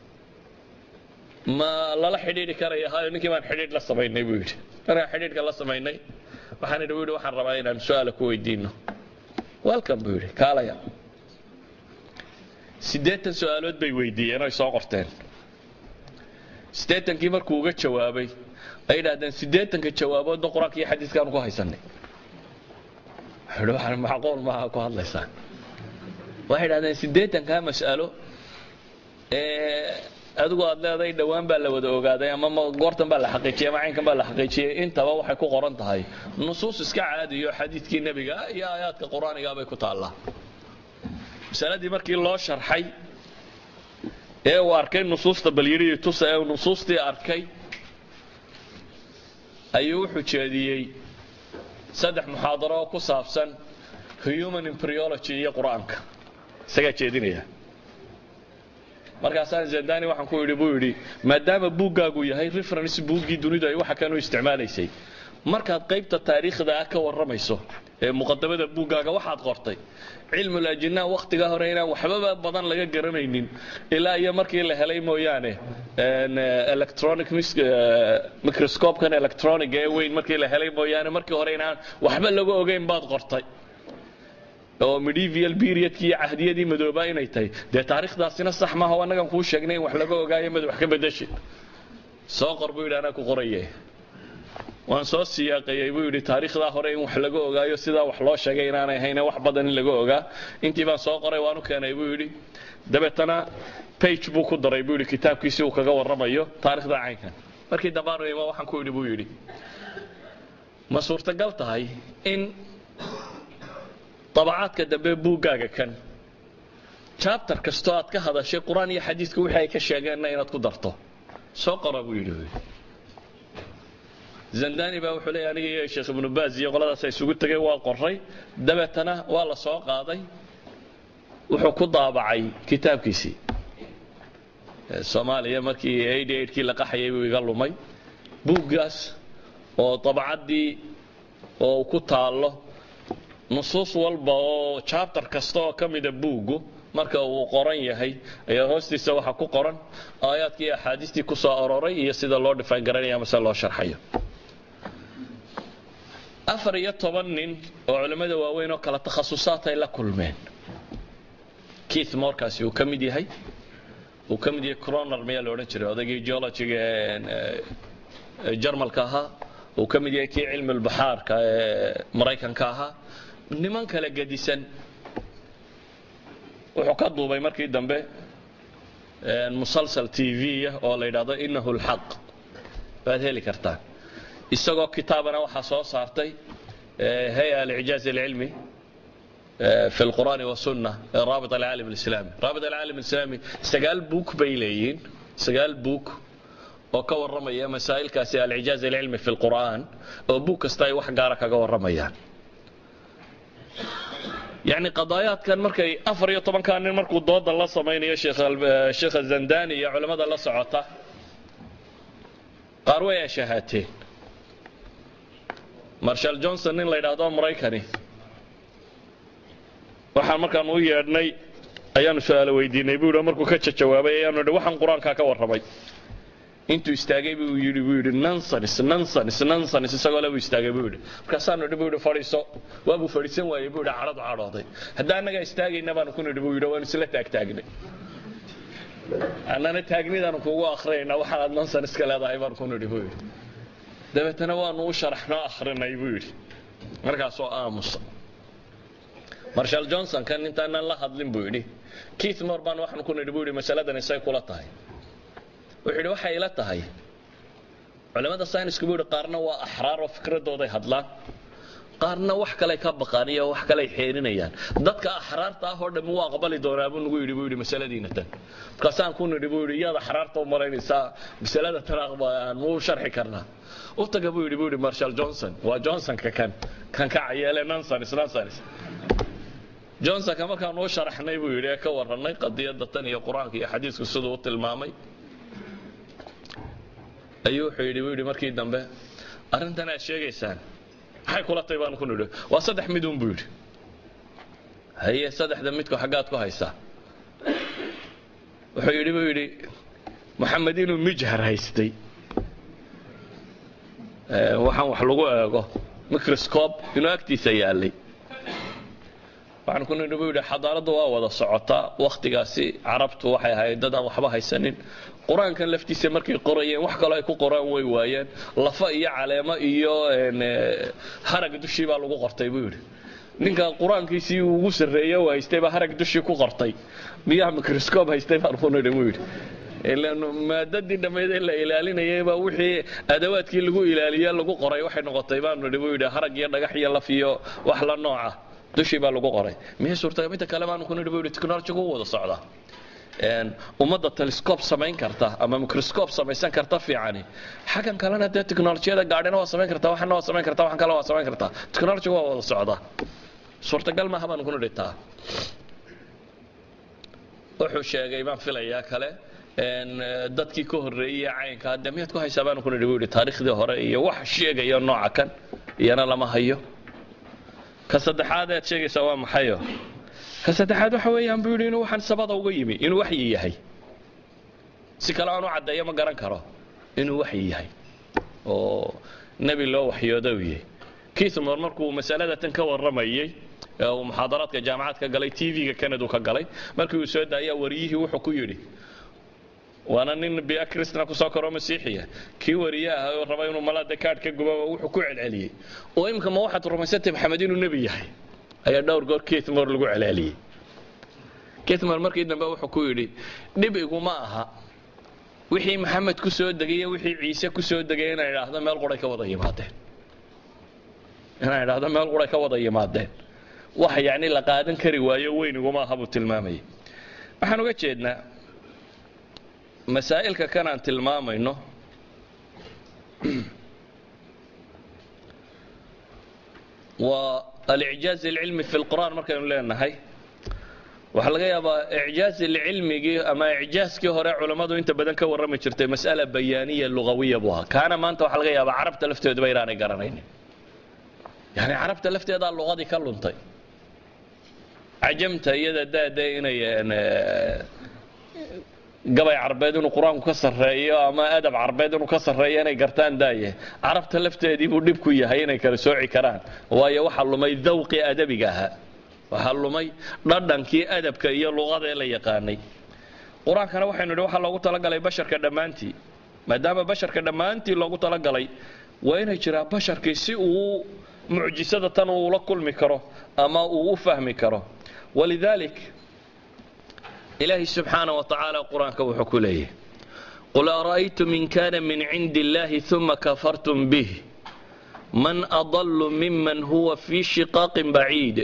ma lala xidhiidhi karaya hayo ninkii baan xidhiidh la samaynay buu yidhi markaan xidhiidhka la samaynay waxaan idhi buu yidhi waxaan rabaa inaan su-aala ku weydiino welcome buu yidhi kaalaya siddeetan su-aalood bay weydiiyeen oy soo qorteen siddeetankii markuu uga jawaabay ay yidhahdeen siddeetanka jawaaboodna qur-aanka iyo xadiiskaanu ku haysanay wuxuu yidhi waxaan macquul maaha ku hadlaysaan waxay yidhahdeen siddeetankaa mas'alo ee adigu aad leedahay dhowaan baa la wada ogaaday ama goortan baa la xaqiijiyey ama caynkan baa la xaqiijiyey intaba waxay ku qoran tahay nusuus iska caadiyo xadiidkii nebiga iyo aayaadka qur-aaniga bay ku taallaa masaladii markii loo sharxay ee uu arkay nusuusta balyidhii tusa ee uu nusuustii arkay ayuu wuxuu jeediyey saddex muxaadaro oo ku saabsan human embryology iyo qur-aanka isagaa jeedinaya markaasaan zendani waxaan ku yidhi buu yidhi maadaama buuggaagu yahay reference buuggii dunidu ay waxa kanu isticmaalaysay markaad qaybta taariikhda ah ka warramayso ee muqadamada buuggaaga waxaad qortay cilmul ajinaa wakhtiga hore inaan waxbaba badan laga garanaynin ilaa iyo markii la helay mooyaane electronic microscopekan electronic ee weyn markii la helay mooyaane markii hore inaan waxba laga ogeyn baad qortay oo medieval periodkii iyo cahdiyadii madoobaa inay tahay dee taariikhdaasina sax maaha oo annagan kuu sheegnay in wax laga ogaayo mad wax ka bedeshid soo qor buu yidhi anaa ku qoraye waan soo siyaaqayey buu yidhi taariikhdaa hore in wax laga ogaayo sidaa wax loo sheegay inaanay ahayne wax badan in laga ogaa intii baan soo qoray waan u keenay buu yidhi dabeetana page buu ku daray buu yidhi kitaabkiisi uu kaga warramayo taarikhda caynkan markii dambaanu imo waxaan ku yidhi buu yidhi ma suurtagal tahay in dabacaadka dambe buuggaaga kan jabtar kastoo aad ka hadashay qur-aan iyo xadiidka wixii ay ka sheegeenna inaad ku darto soo qora buu yidhi zandani baa wuxuu leeyahy aniga iyo sheekh ibnu baaz iyo qoladaas isugu tegay waa qoray dabeetana waa la soo qaaday wuxuu ku daabacay kitaabkiisii soomaaliya markii eighty eightkii la qaxayay buu iga lumay buuggaas oo dabacaddii oo ku taallo nusuus walba oo jabtar kasta oo ka mida buuggu marka uu qoran yahay ayaa hoostiisa waxaa ku qoran aayaadkii iyo axaadiistii ku soo aroray iyo sida loo dhifaan garanaya mase loo sharxayo afar iyo toban nin oo culimmada waaweyn oo kala takhasusaad ay la kulmeen keith morkaasi uu ka mid yahay uu ka mid yahay croner miyaa la odhan jiray odaygii geologiga jarmalka ahaa uu ka mid yahay kii cilmi lbaxaarka ee maraykanka ahaa niman kala gedisan wuxuu ka duubay markii dambe musalsal t v oo la yidhaahdo inahu lxaq waad heli kartaan isagoo kitaabana waxaa soo saartay hay-a alicjaaz alcilmi fi lqur'aani wasunna raabit alcaalam alislami raabit alcaalam alislami sagaal buuk bay leeyihiin sagaal buuk oo ka warramaya masaa'ilkaasi alcijaaz alcilmi fi lqur'aan oo buug kasta ay wax gaara kaga warramayaan yacni qadaayaadkan markay afar iyo tobankaa nin markuu dooda la samaynayo sheekha zandani iyo culammada la socota qaar way ashahaateen marshal johnson nin la yidhaahdo maraykani waxaan markaan u yeedhnay ayaanu su-aalo weydiinay buu yidhi markuu ka jawaabay ayaanu yidhi waxaan qur-aankaa ka warramay intuu istaagay buu yidhi buu yidhi nonsense nonsense nonsense isagoo le buu istaagay buu yidhi markaasaanu yidhi buu yidhi fadhiiso waa buu fadhiisan waayey buu yidhi cadhadu cadhooday hadda annaga istaagayna baanu ku nidhi buu yidhi waanu isla taagtaagnay annana taagnidaanu kugu akhriyayna waxaanaad nonsense ka leedahay baanu ku nidhi buu yidhi dabeetana waanu u sharaxnoo akhrinay buu yidhi markaasoo aamusa marshal johnson kan intaanan la hadlin buu yidhi keith mor baan waxaanu ku nidhi buu yidhi masaladan isay kula tahay wuxuu yidhi waxay ila tahay culimmada saynisku buu yidhi qaarna waa axraar oo fikradooday hadlaan qaarna wax kaley ka baqaan iyo wax kaley xeeninayaan dadka axraarta ah oo dhammi wuu aqbali doonaa buu nagu yidhi buu yidhi masaladiina tan markaasaan ku nidhi buu yidhi iyaad axraarta u malaynaysaa masalada tan aan muu sharxi karnaa u taga buu yidhi buu yidhi marshal johnson waa johnsonka kan kan ka cayeele nonsense nonsense johnsonka markaan uu sharaxnay buu yidhi ee ka warrannay qadiyadda tan iyo qur-aanka iyo xadiisku siduu u tilmaamay ayuu wuxuu yidhi buu yidhi markii dambe arrintan aad sheegaysaan maxay kula tahay baanu ku nidhi waa saddex midun buu yidhi haye saddexda midku xaggaad ku haysaa wuxuu yidhi buu yidhi moxamed inuu mijhar haystay waxaan wax lagu eego microscope inuu agtiisa yaallay waxaan ku nidhi buu yidhi xadaaraddu waa wada socotaa wakhtigaasi carabtu waxay ahayd dad aan waxba haysanin qur-aankan laftiisa markay qorayeen wax kaloo ay ku qoraan way waayeen lafa iyo caleemo iyo harag dushii baa lagu qortay buu yidhi ninka qur-aankiisii ugu sarreeye u haystay baa harag dushii ku qortay miyaa microscope haystay baan ku nidhi buu yidhi ilaan maadadii dhammayd ee la ilaalinayayba wixii adawaadkii lagu ilaaliye lagu qoray waxay noqotay baanu nidhi buu yidhi harag iyo dhagax iyo laf iyo wax la nooca dushii baa lagu qoray miyay suurtaga midda kale baanu ku nidhi buu yidhi technology-gu u wada socdaa ummadda telescope samayn karta ama microscope samaysan karta fiicani xaggan kalena dee technolojiyada gaadhina waa samayn kartaa waxana waa samayn kartaa waxan kale waa samayn kartaa technology waa wada socdaa suurtagal maaha baanu ku nidhi taa wuxuu sheegay baan filayaa kale dadkii ka horreeyey caynka hadde miyaad ku haysaa baanu ku nidhi buu yidhi taariikhdii hore iyo wax sheegaya nooca kan iyana lama hayo ka saddexaad aad sheegaysaa waa maxayo ka saddexaad waxa weeyaan buu yidhi inuu waxaan sabada uga yimi inuu waxyi yahay si kale aan u caddeeyo ma garan karo inuu waxyi yahay oo nebi loo waxyooda u yahay kiithmor markuu masalada tan ka warramayey uu muxaadaraadka jaamacadka galay tv-ga kanadu ka galay markii uu soo daayaa wariyihii wuxuu ku yidhi waana nin bia kristna kusoo koroo masiixiya kii wariye ah oo raba inuu malade kaadh ka gubaba wuxuu ku celceliyey oo imika ma waxaad rumaysantay maxamed inuu nebi yahay ayaa dhowr goor keithmor lagu celceliyey keithmor markii dambe wuxuu ku yidhi dhib iguma aha wixii maxamed ku soo degay iyo wixii ciise ku soo degay inay idhaahdo meel quray ka wada yimaadeen inay idhaahdo meel quray ka wada yimaadeen wax yacni la qaadan kari waayo weyn iguma aha buu tilmaamayay waxaan uga jeednaa masaa'ilka kan aan tilmaamayno waa alicjaaz alcilmi fi lqur'aan markaynu leenahay waxaa laga yaabaa icjaaz alcilmigii ama icjaazkii hore culammadu inta badan ka warrami jirtay mas'ala bayaaniya lugawiya buu ahaa kaana maanta waxaa laga yaabaa carabta lafteeduba inaanay garanaynin yani carabta lafteedaa luqadii ka luntay cajamta iyada daade inay gabay carbeed inuu qur-aanku ka sarreeyo ama adab carbeed inuu ka sarreeyo inay gartaan daaye carabta lafteedii buu dhib ku yahay inay kala sooci karaan waayo waxaa lumay dawqii adabiga ahaa waxaa lumay dhadhankii adabka iyo luqadee la yaqaanay qur-aankana waxaynu idhi waxaa loogu talagalay basharka dhammaantii maadaama basharka dhammaantii loogu talagalay waa inay jiraan basharkii si uu mucjisada tan uu la kulmi karo ama uu u fahmi karo walidalik ilaahi subxaanaه wa tacaala qur-aanka wuxuu ku leeyahy qul ara'aytum in kana min cindi اllahi ثuma kafartum bih man adlu miman huwa fi shiqaaqin baciid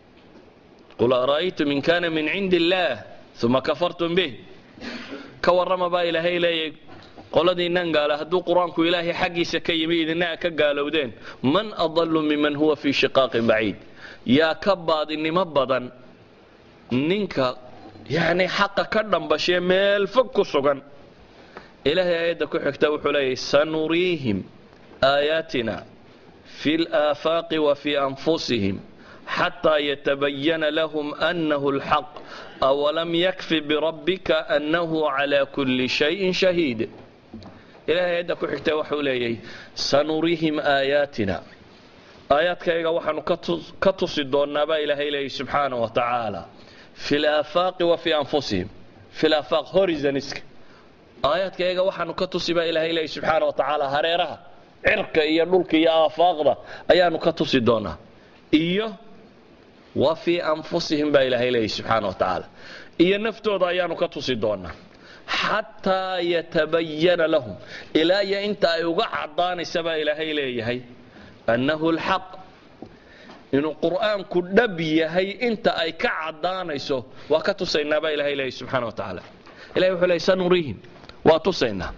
qul ara'aytum in kana min cindi اllah ثuma kafartum bih ka warrama baa ilaahay leeyahy qoladiinnan gaala hadduu qur-aanku ilaahay xaggiisa ka yimi idina ka gaalowdeen man adlu miman huwa fi shiqaaqin baciid yaa ka baadinimo badan ninka yacni xaqa ka dhambashee meel fog ku sugan ilaahay aayadda ku xigta wuxuu leeyahy sanuriihim aayaatina fi laafaaqi wa fi anfusihim xataa yatabayana lahum annahu alxaq awalam yakfi birabbika annahu calaa kulli shayin shahiid ilahay aayadda ku xigta waxuu leeyahy sanuriihim aayaatina aayaadkayga waxaanu ka tusi doonnaa baa ilaahay leeyahy subxaana wa tacaala fi laafaaqi wa fi anfusihim fi laafaaq horizoniska aayaadkayga waxaanu ka tusi baa ilaahay leeyahy subxaana wa tacaala hareeraha cirka iyo dhulka iyo aafaaqda ayaanu ka tusi doonaa iyo wa fii anfusihim baa ilaahay leeyahy subxaana wa tacaala iyo naftooda ayaanu ka tusi doonaa xataa yatabayana lahum ilaa iyo inta ay uga caddaanaysa baa ilaahay leeyahay annahu lxaq inuu qur'aanku dhab yahay inta ay ka caddaanayso waa ka tusaynaa baa ilahay leeyahy subxana wa tacaala ilahay wuxuu leeyay sanuriihim waa tusaynaa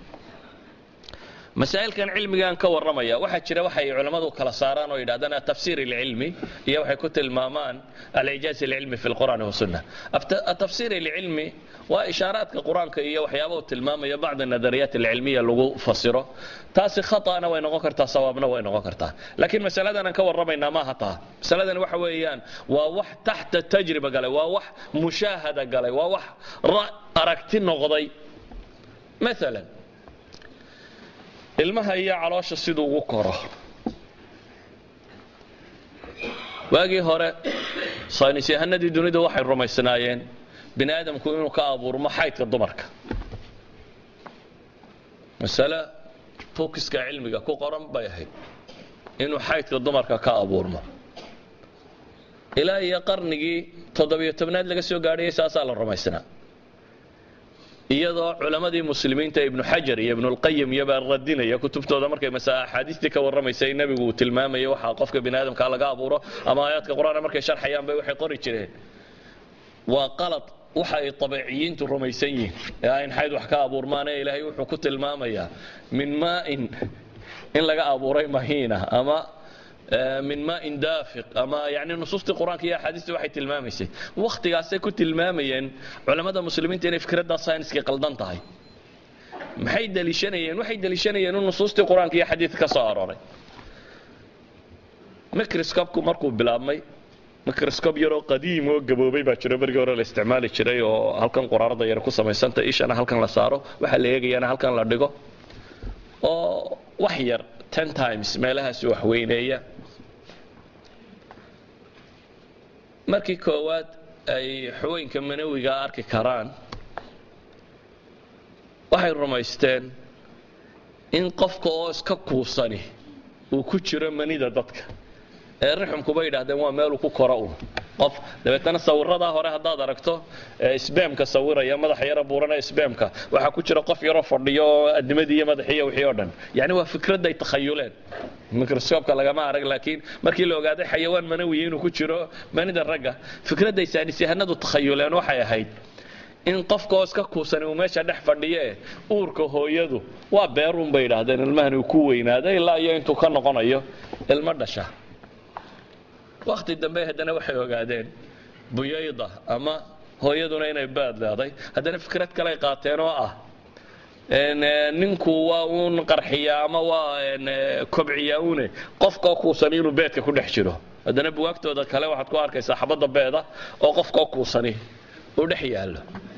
masaa'ilkan cilmigaan ka warramaya waxaa jira waxay culammadu kala saaraan oo yidhahdaan atafsiir ilcilmi iyo waxay ku tilmaamaan alicjaaz ilcilmi fi lqur'aani wasunna atafsiir ilcilmi waa ishaaraadka qur-aanka iyo waxyaaba uu tilmaamayo bacd nadariyaat alcilmiya lagu fasiro taasi khata'na way noqon kartaa sawaabna way noqon kartaa laakiin masaladan aan ka warramaynaa maaha taa masaladan waxa weeyaan waa wax taxta tajriba galay waa wax mushaahada galay waa wax aragti noqday maalan ilmaha iyo caloosha siduu ugu koro waagii hore saynis yahanadii dunida waxay rumaysnaayeen bini aadamku inuu ka abuurmo xaydka dumarka masale fokiska cilmiga ku qoran bay ahayd inuu xaydka dumarka ka abuurmo ilaa iyo qarnigii toddobiyo tobnaad laga soo gaadhayay saasaa la rumaysnaa iyadoo culammadii muslimiinta ibnu xajar iyo ibnulqayim iyobaa radinaya kutubtooda markay masa axaadiistii ka warramaysay nebigu uu tilmaamaya waxaa qofka bini aadamkaa laga abuuro ama aayaadka qur-aanka markay sharxayaan bay waxay qori jireen waa qalad waxa ay abeeciyiintu rumaysan yihiin ee ayn xayd wax ka abuurmaane ilaahay wuxuu ku tilmaamayaa min maain in laga abuuray mahiina ama min maain daafiq ama yani nusuustii qur-aanka iyo axaadiistii waxay tilmaamaysay wakhtigaasay ku tilmaamayeen culammada muslimiinta inay fikraddaa sayniskii qaldan tahay maxay daliishanayeen waxay daliishanayeen in nusuustii qur-aanka iyo xadiidka ka soo arooray microscopku markuu bilaabmay microscope yaroo qadiim oo gaboobay baa jiro bergii hore la isticmaali jiray oo halkan quraarada yar ku samaysanta ishana halkan la saaro waxaa la eegayana halkan la dhigo oo wax yar ten times meelahaas wax weyneeya markii koowaad ay xawooyinka manawiga arki karaan waxay rumaysteen in qofka oo iska kuusani uu ku jiro manida dadka ee rixumkuba yidhaahdeen waa meeluu ku koro un qof dabeetana sawiradaa hore haddaad aragto sbamka sawiraya madaxa yaro buurana sbamka waxaa ku jira qof yaroo fadhiyo oo adimadii iyo madaxiiyo wixii oo dhan yani waa fikradday takhayuleen microscopka lagama arag laakiin markii la ogaaday xayawaan manawiya inuu ku jiro manida ragga fikradday saanisyahanadu takhayuleen waxay ahayd in qofka oo iska kuusani uu meesha dhex fadhiye uurka hooyadu waa beerun bay yidhaahdeen ilmahan uu ku weynaaday ilaa iyo intuu ka noqonayo ilmo dhasha wakti dambe haddana waxay ogaadeen buyayda ama hooyaduna inay baad leeday haddana fikrad kaley qaateen oo ah ninku waa uun qarxiyaa ama waa kobciyaa une qofkoo kuusani inuu beedka ku dhex jiro haddana buwaagtooda kale waxaad ku arkaysaa xabadda beeda oo qofkoo kuusani uu dhex yaallo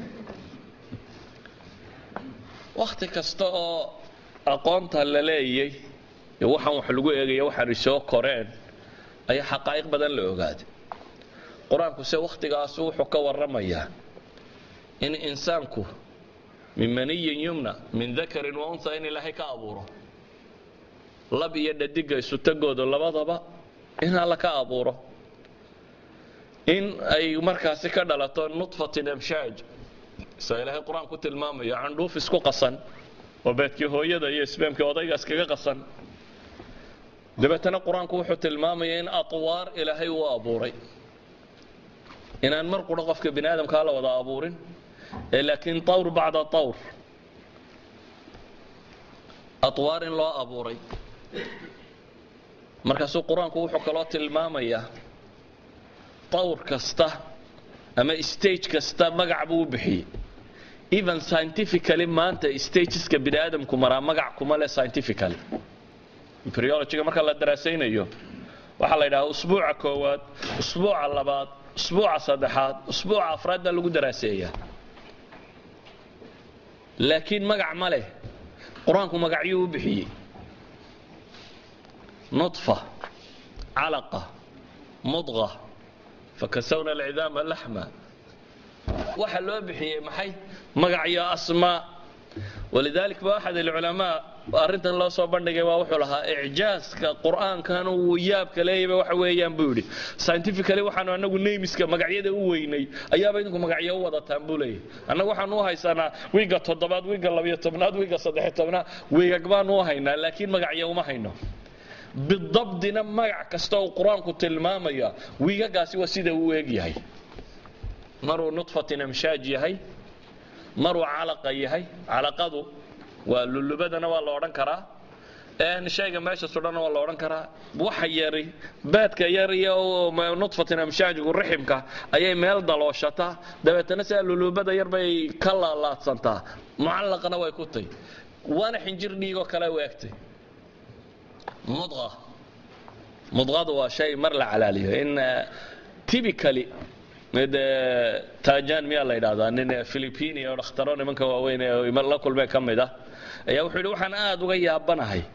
wakti kasta oo aqoonta la leeyay waxaan wax lagu eegaya waxaanay soo koreen ayaa xaqaa'iq badan la ogaaday qur-aanku se wakhtigaas wuxuu ka warramayaa in insaanku min maniyin yumna min dakarin wa unha in ilaahay ka abuuro lab iyo dhadiga isutagooda labadaba in alla ka abuuro in ay markaasi ka dhalato nudfatin amshaaj sa ilaahay qur-aan ku tilmaamayo candhuuf isku qasan oo beedkii hooyada iyo isbaamkii odayga iskaga qasan dabeetana qur-aanku wuxuu tilmaamaya in atwaar ilaahay uu abuuray inaan mar qura qofka bini aadamkaa la wada abuurin ee laakiin tawr bacda tawr atwaar in loo abuuray markaasuu qur-aanku wuxuu kaloo tilmaamayaa tawr kasta ama stage kasta magac buu u bixiyey even scientifically maanta stageska bini aadamku maraa magac kuma leh scientifically embryologyga marka la daraasaynayo waxaa la yidhaha usbuuca koowaad usbuuca labaad usbuuca saddexaad usbuuca afraad baa lagu daraaseeyaa laakiin magac ma leh qur-aanku magacyuu u bixiyey nudfa calaqa mudqa fakasawna alcidaama laxma waxa loo bixiyey maxay magacyo asmaa walidalik ba axad alculamaa arrintan loo soo bandhigay waa wuxuu lahaa icjaaska qur-aankan uu yaabka leeyaba waxa weeyaan buu yidhi scientifically waxaanu anagu namiska magacyada u weynay ayaaba idinku magacyo u wadataan buu leeyahy annagu waxaanu u haysanaa wiiga toddobaad wiiga labiyo tobnaad wiiga saddexiyo tobnaad wiigag baanu u haynaa laakiin magacyo uma hayno bidabdina magac kasta uu qur-aanku tilmaamaya wiigagaasi waa sida uu eg yahay maruu nudfatin amshaaj yahay maruu calaqa yahay calaqadu waa lulubadana waa la odhan karaa shayga meesha sudhana waa la odhan karaa waxa yari baadka yar iyo nudfatin amshaajigu riximka ayay meel dalooshataa dabeetana sidaa lulubada yar bay ka laalaadsantaa mucallaqana way ku tay waana xinjir dhiigoo kale u egtay mudqa mudqadu waa shay mar la calaaliyo in typically mid tajan miyaa la yidhahdaa nin philippini oo dhakhtaro nimanka waaweyn ee la kulmeen ka mid ah ayaa wuxuu yidhi waxaan aad uga yaabanahay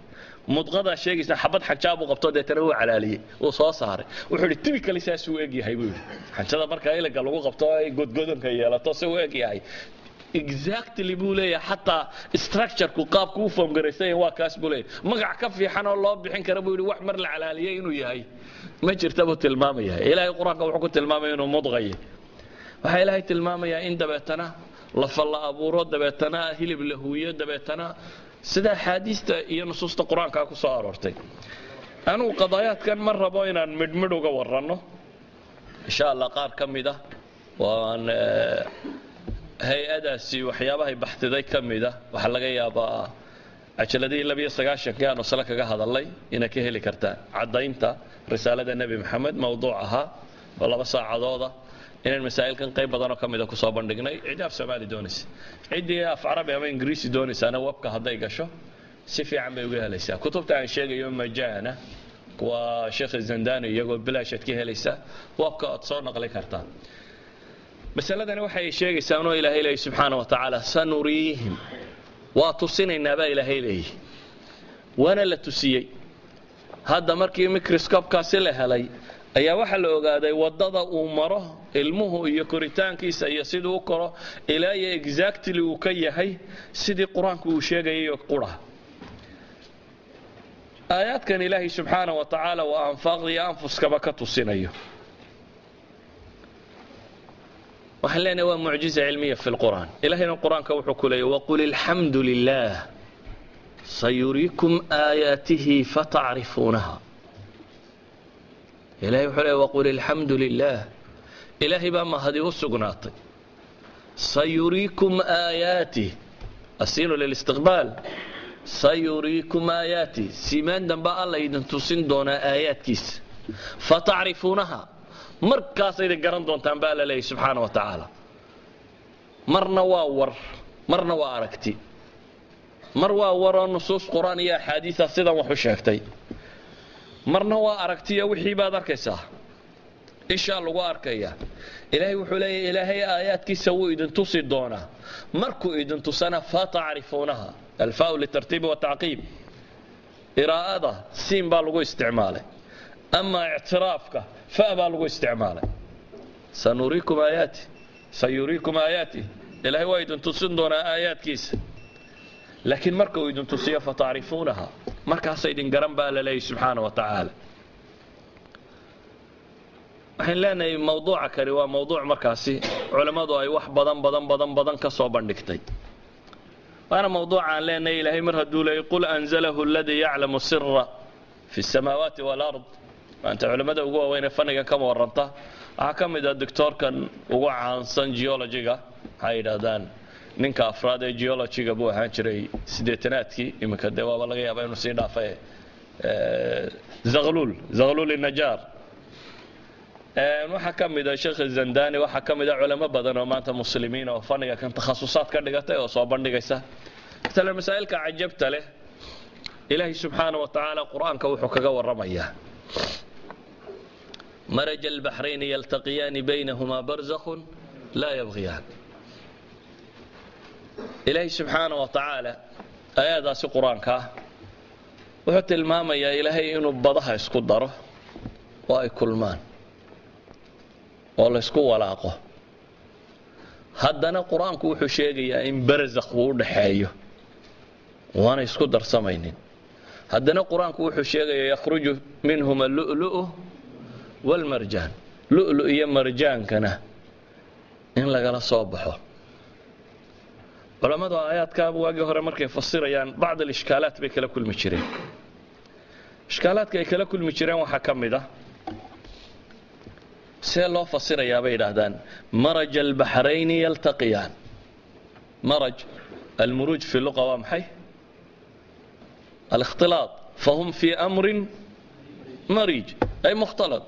mudqadaa sheegaysa xabad xanjaa buu qabto deetana wuu calaaliyey wuu soo saaray wuxuu yidhi typically saasuu egyahay buu yidhi xanjada marka iliga lagu qabto ay godgodonka yeelato se u egyahay exactly buu leeyahay xataa structureku qaabku u foomgaraysanya waa kaas buu leeyahay magac ka fiixan oo loo bixin kara buu yidhi wax mar la calaaliyey inuu yahay ma jirta buu tilmaamaya ilaahay qur-aanka wuxuu ku tilmaamaya inuu mudqaye waxaa ilaahay tilmaamayaa in dabeetana lafa la abuuro dabeetana hilib la huwiyo dabeetana sida axaadiista iyo nusuusta qur-aankaa ku soo aroortay anugu qadaayaadkan ma rabo inaan midhmidh uga waranno insha allah qaar ka mid ah waan hay-adaasi waxyaabahay baxdiday ka mida waxaa laga yaabaa cajaladihii labiyo sagaashankii aanu sale kaga hadalnay inaad ka heli kartaan caddaynta risaalada nebi maxamed mowduuc ahaa oo laba saacadooda inaan masaa'ilkan qayb badanoo ka mida kusoo bandhignay ciddii af soomaali doonaysa ciddii af carabi ama ingiriisi doonaysaana webka hadday gasho si fiican bay uga helaysaa kutubta aan sheegayo majaana waa sheekh zandani iyagoo bilaashaad ka helaysaa webka ood soo naqli kartaan masaladani waxay sheegaysaa inuu ilaahay leeyahy subxaana wa tacaala sanuriihim waa tusinaynaa baa ilaahay leeyahy waana la tusiyey hadda markii microscopkaasi la helay ayaa waxaa la ogaaday waddada uu maro ilmuhu iyo koritaankiisa iyo siduu u koro ilaa iyo exactly uu ka yahay sidii qur-aanku uu sheegayayo qura aayaadkan ilaahay subxaana wa tacaala waa anfaaqda iyo anfuskaba ka tusinayo waxaan leenahay waa mucjiza cilmiya fi lqur'aan ilahayna qur-aanka wuxuu ku leeyay waqul ilxamdu lilah sayuriikum aayaatihi fatacrifuunaha ilahay wuxuu leeyay waqul ilxamdu lilah ilaahay baa mahadi u sugnaatay sayuriikum aayaatih asiinu lilistiqbaal sayuriikum aayaatih simaan dambe alla idin tusin doonaa aayaadkiisa fatacrifuunaha markaasayda garan doontaan baa la leeyahy subxaana wa tacaala marna waa war marna waa aragti mar waa waroo nusuus qur-aan iyo axaadiisa sidan wax u sheegtay marna waa aragtiyo wixii baad arkaysaa ishaa lagu arkaya ilaahay wuxuu leeyahy ilaahay aayaadkiisa wuu idin tusi doonaa markuu idin tusana fatacrifuunaha alfaau litartiibi watacqiib iraa'ada siin baa lagu isticmaalay ama ictiraafka fa baa lagu isticmaalay sanuriikum aayaati sayuriikum aayaati ilaahay waa idin tusin doonaa aayaadkiisa laakiin marka uu idin tusiyo fatacrifuunaha markaasa idin garan baa la leeyahy subxaana wa tacaala waxaan leenahay mawduuca kani waa mawduuc markaasi culammadu ay wax badan badan badan badan ka soo bandhigtay waana mawduuca aan leenahay ilaahay mar hadduu leeyay qul anzalahu aladii yaclamu sira fi الsamaawaati wاlard maanta culimmada ugu waaweynee fannigan kama waranta waxaa ka mid ah doctoorkan ugu caansan geologiga waxay yidhaahdaan ninka afraad ee geologiga buu ahaan jiray siddeetanaadkii iminka dee waaba laga yaaba inuu sii dhaafay zakhluul zakhluul najaar waxaa ka mid a sheekh zandani waxaa ka mid a culamo badan oo maanta muslimiin oo fanniga kan takhasusaad ka dhigatay oo soo bandhigaysa matala masaa'ilka cajabta leh ilaahay subxaana wa tacaala qur-aanka wuxuu kaga warramayaa maraj albaxrayni yaltaqiyaani baynahumaa barzakhun laa yabghiyaan ilaahay subxaana wa tacaala aayadaasi qur-aanka ah wuxuu tilmaamayaa ilaahay inuu badaha isku daro oo ay kulmaan oo laysku walaaqo haddana qur-aanku wuxuu sheegayaa in barzakh uu u dhaxeeyo waana isku darsamaynin haddana qur-aanku wuxuu sheegayaa yakhruju minhuma lu'lu'u waalmarjaan lu'lu iyo marjaankana in lagala soo baxo culammadu aayaadkaaba waagii hore markay fasirayaan bacd alishkaalaat bay kala kulmi jireen ishkaalaadka ay kala kulmi jireen waxaa ka mid ah see loo fasirayaa bay yidhaahdaan maraj albaxrayni yaltaqiyaan maraj almuruuj fi luqa waa maxay الاختلاط فهم في أمر مريج أي مختلط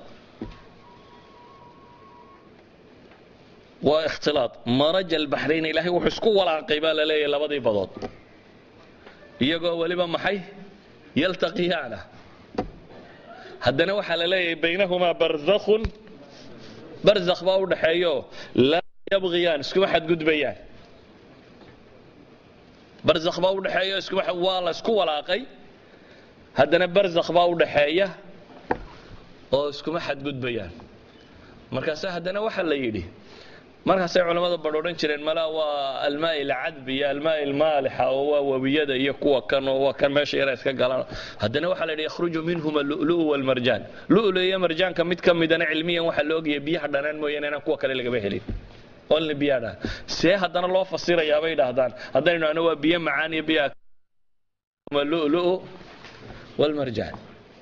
واختلاط مرج البحرين إلهي وحسكو ولا قبال لي لبضي بضوط يقول ولبا محي يلتقيان هدنا وحل لي بينهما برزخ برزخ باو دحيو لا يبغيان اسكو حد قد بيان barzakh baa u dhexeeyo waa la isku walaaqay haddana barzakh baa u dhaxeeya oo iskuma xadgudbayaan markaase haddana waxaa la yidhi markaasay culammada badh odhan jireen malaa waa almaa ilcadbi iyo almaa ilmaalixa oo waa webiyada iyo kuwa kan oo waa kan meesha yara iska galaan haddana waxaa la yidhi yakhruju minhuma lu'lu'u walmarjaan lu'lu iyo marjaanka mid ka midana cilmiyan waxaa la ogayay biyaha dhanaan mooyaane inaan kuwa kale lagaba helin only biyaha dhanaan see haddana loo fasirayaa bay idhaahdaan haddaynu ano waa biyo macaan iyo biyaha lu'lu'u walmarjaan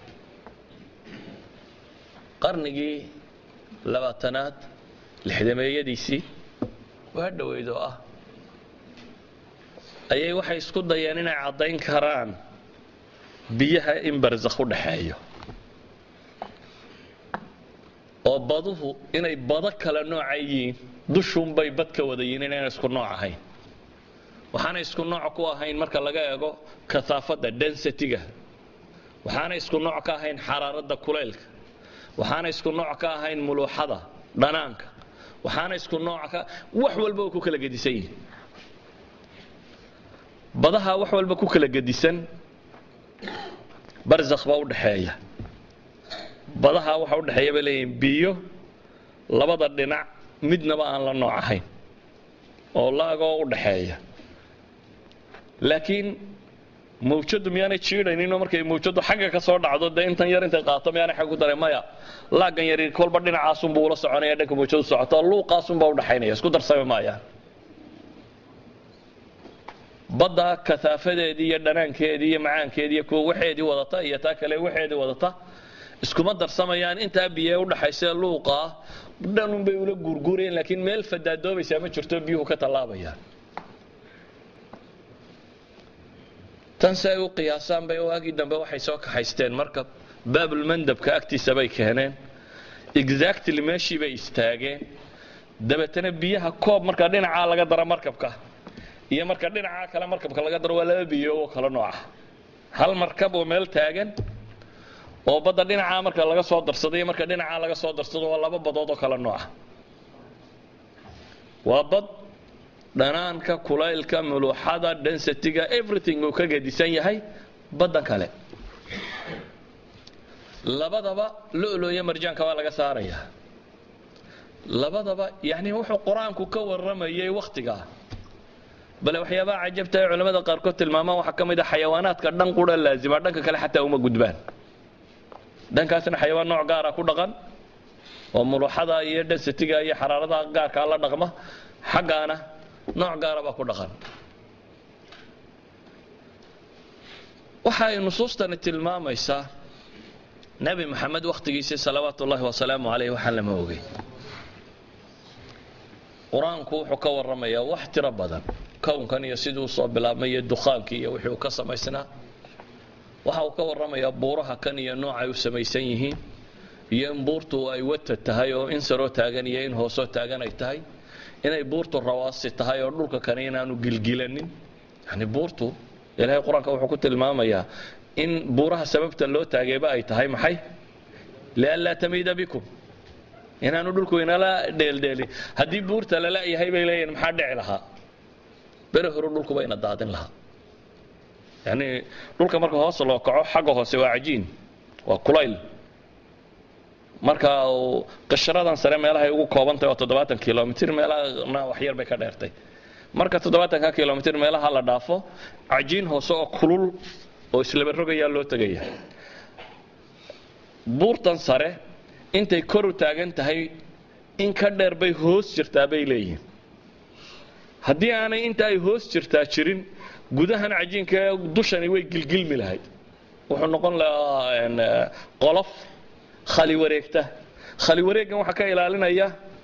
qarnigii labaatanaad lixdameeyadiisii waa dhoweyd oo ah ayay waxay isku dayeen inay caddayn karaan biyaha in barzakh u dhaxeeyo oo baduhu inay bado kale nooca yihiin dushuunbay bad ka wada yihiin inayna isku nooc ahayn waxaana isku nooc ku ahayn marka laga eego kahaafadda densitiga waxaana isku nooc ka ahayn xaraaradda kuleylka waxaana isku nooc ka ahayn muluuxada dhanaanka waxaana isku nooc ka wax walba oo ku kala gedisan yihin badaha wax walba ku kala gedisan barzakh baa u dhaxeeya badaha waxa u dhexeeya bay leeyihin biyo labada dhinac midnaba aan la nooc ahayn oo laagoo u dhaxeeya laakiin mawjadu miyaanay jiidhayninoo markay mawjadu xagga ka soo dhacdo dee intan yar intay qaato miyaanay xag ku daray maya laaggan yari kolba dhinacaasunbuu ula soconaya dhanka mawjadu socoto luuqaasunbaa u dhaxaynaya isku darsami maayaan badda kasaafadeedii iyo dhanaankeedii iyo macaankeedii iyo kuwa waxeedii wadata iyo taa kale waxeedii wadata iskuma darsamayaan intaa biyo u dhaxaysa luuqaa dhanunbay ula guurguurayeen laakiin meel fadaadoobaysaa ma jirto biyuhu ka tallaabayaan tan si ay u qiyaasaan bay waagii dambe waxay soo kaxaysteen markab baabulmandabka agtiisa bay keeneen exactly meeshii bay istaageen dabeetana biyaha koob markaa dhinacaa laga daro markabka iyo marka dhinacaa kale markabka laga daro waa laba biyo oo kala nooca hal markab oo meel taagan oo badda dhinacaa marka laga soo darsado iyo marka dhinacaa laga soo darsado waa laba badood oo kala nooca waa bad dhanaanka kulaylka muluuxada densitiga everything uu ka gedisan yahay baddan kale labadaba lu'lu iyo marjaanka waa laga saarayaa labadaba yani wuxuu qur-aanku ka warramayay wakhtigaa bale waxyaabaha cajabta ay culimmada qaarkood tilmaamaan waxaa ka mid a xayawaanaadka dhan qura laazima dhanka kale xataa uma gudbaan dhankaasna xayawaan nooc gaara ku dhaqan oo muluuxada iyo densitiga iyo xaraarada gaarkaa la dhaqma xaggaana nooc gaara baa ku dhaqan waxa ay nusuustani tilmaamaysaa nebi maxamed wakhtigiisii salawaatu ullahi wasalaamu calayh waxaan lama ogey qur-aanku wuxuu ka warramayaa wax tiro badan kownkan iyo siduu usoo bilaabmay iyo dukhaankii iyo wixii uu ka samaysnaa waxa uu ka warramayaa buuraha kan iyo noocay u samaysan yihiin iyo in buurtu ay wata tahay oo in saroo taagan iyo in hoosoo taagan ay tahay inay buurtu rawaasi tahay oo dhulka kani inaanu gilgilanin yani buurtu ilaahay qur-aanka wuxuu ku tilmaamayaa in buuraha sababta loo taagayba ay tahay maxay lianlaa tamiida bikum inaanu dhulku inala dheeldheelin haddii buurta lala yahay bay leeyihin maxaa dhici lahaa bere hore dhulkuba ina daadin lahaa yani dhulka marka hoos loo kaco xagga hoose waa cajiin waa kulayl marka qishradan sare meelahay ugu koobantahay waa toddobaatan kilomitr meelahana waxyar bay ka dheertay marka toddobaatanka kilomitr meelaha la dhaafo cajiin hoose oo kulul oo islaba rogayaa loo tegaya buurtan sare intay kor u taagan tahay in ka dheer bay hoos jirtaa bay leeyihiin haddii aanay inta ay hoos jirtaa jirin gudahan cajiinka dushani way gilgilmi lahayd wuxuu noqon lahaa qolof khali wareegta khali wareeggan waxaa ka ilaalinaya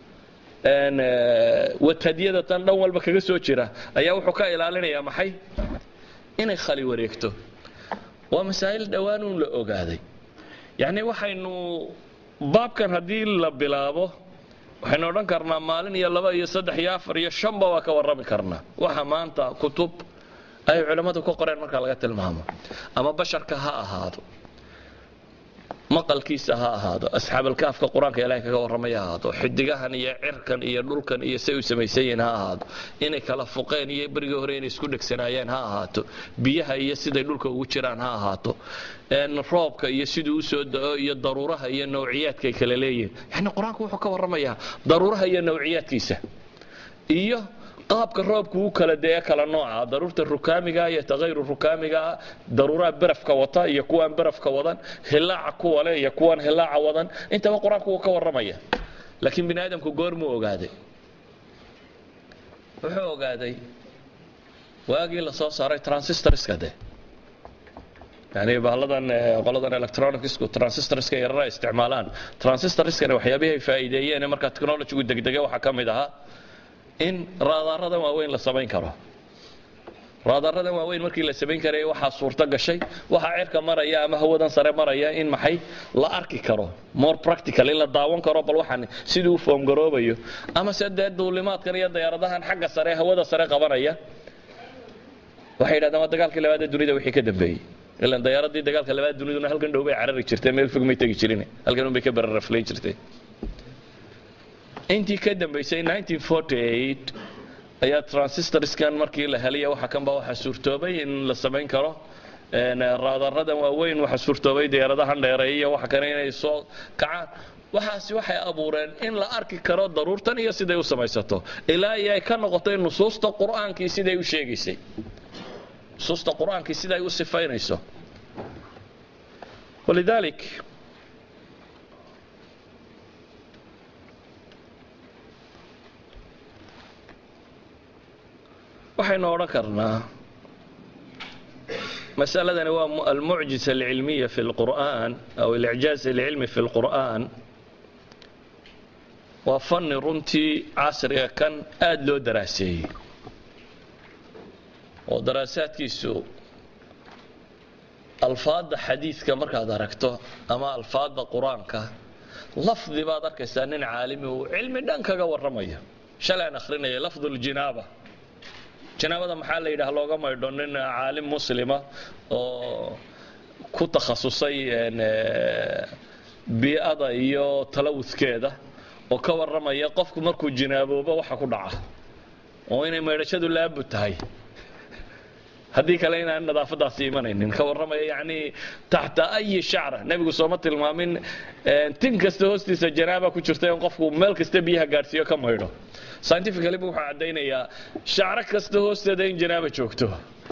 watadyada tan dhan walba kaga soo jira ayaa wuxuu ka ilaalinayaa maxay inay khali wareegto waa masaa'il dhowaanuun la ogaaday yacni waxaynu baabkan haddii la bilaabo waxaynu odhan karnaa maalin iyo laba iyo saddex iyo afar iyo shanba waa ka warrami karnaa waxa maanta kutub ay culammadu ka qoreen marka laga tilmaamo ama basharka ha ahaado maqalkiisa ha ahaado asxaabalkaafka qur-aanka ilaahay kaga warramaya ha ahaado xidigahan iyo cirkan iyo dhulkan iyo say u samaysan yihiin ha ahaado inay kala fuqeen iyo berigii hore inay isku dhegsanaayeen ha ahaato biyaha iyo siday dhulka ugu jiraan ha ahaato roobka iyo siduu usoo da'o iyo daruuraha iyo nawciyaadkay kala leeyihiin yani qur-aanku wuxuu ka warramayaa daruuraha iyo nawciyaadkiisa iyo qaabka roobku u kala dee kala nooca daruurta rukaamiga iyo takayru rukaamiga daruuraha barafka wata iyo kuwaan barafka wadan hilaaca kuwa leh iyo kuwaan hilaaca wadan intaba qur-aanku wuu ka warramaya laakiin bini aadamku goormuu ogaaday wuxuu ogaaday waagii la soo saaray transistorska de yani bahalladan qoladan electronicsku transistorska yarara isticmaalaan transistorskana waxyaabihii ay faa'iideeyeen markaa technologygu degdega waxaa ka mid ahaa in raadaaradan waaweyn la samayn karo raadaaradan waaweyn markii la samayn karaya waxaa suurto gashay waxaa cirka maraya ama hawadan sare maraya in maxay la arki karo more practical in la daawan karo bal waxaan siduu u foomgaroobayo ama se dee duulimaadkan iyo dayaaradahan xagga sare hawada sare qabanaya waxay yidhahdeen waa dagaalkii labaad ee dunida wixii ka dambeeyey ilan dayaaradii dagaalka labaad duniduna halkan dhow bay carari jirtay meel fog may tegi jirin halkan un bay ka bararaflayn jirtay intii ka dambaysay 1948 ayaa transistorskan markii la helaya waxa kanba waxaa suurtoobay in la samayn karo raadaradan waaweyn waxaa suurtoobay diyaaradahan dheereeya iyo waxa kale inay soo kacaan waxaasi waxay abuureen in la arki karo daruurtan iyo siday u samaysato ilaa iyo ay ka noqotay nusuusta qur'aankii siday u sheegaysay nusuusta qur'aankii siday u sifaynayso walidalik waxaynu odhan karnaa masaladani waa almucjisa alcilmiya fi lqur'an aw alicjaaz alcilmi fi lqur'an waa fanni runtii casriga kan aada loo daraaseeyey oo daraasaadkiisu alfaadda xadiidka markaad aragto ama alfaadda qur-aanka lafdi baad arkaysaa nin caalimi uu cilmi dhan kaga warramayo shalay aan akhrinaya lafdu ljinaaba janaabada maxaa la yidhaha looga maydho nin caalim muslima oo ku takhasusay bii'ada iyo talawudkeeda oo ka warramaya qofku markuu jinaaboobo waxa ku dhaca oo inay maydhashadu laabud tahay haddii kale inaan nadaafadaasi imanaynin ka warramaya yacni taxta ayi shacra nebigu sooma tilmaamin tin kasta hoostiisa janaaba ku jirta in qofku meel kasta biyaha gaadhsiiyo ka maydho scientifically bu wuxuu caddaynayaa shacro kasta hoosteeda in janaaba joogto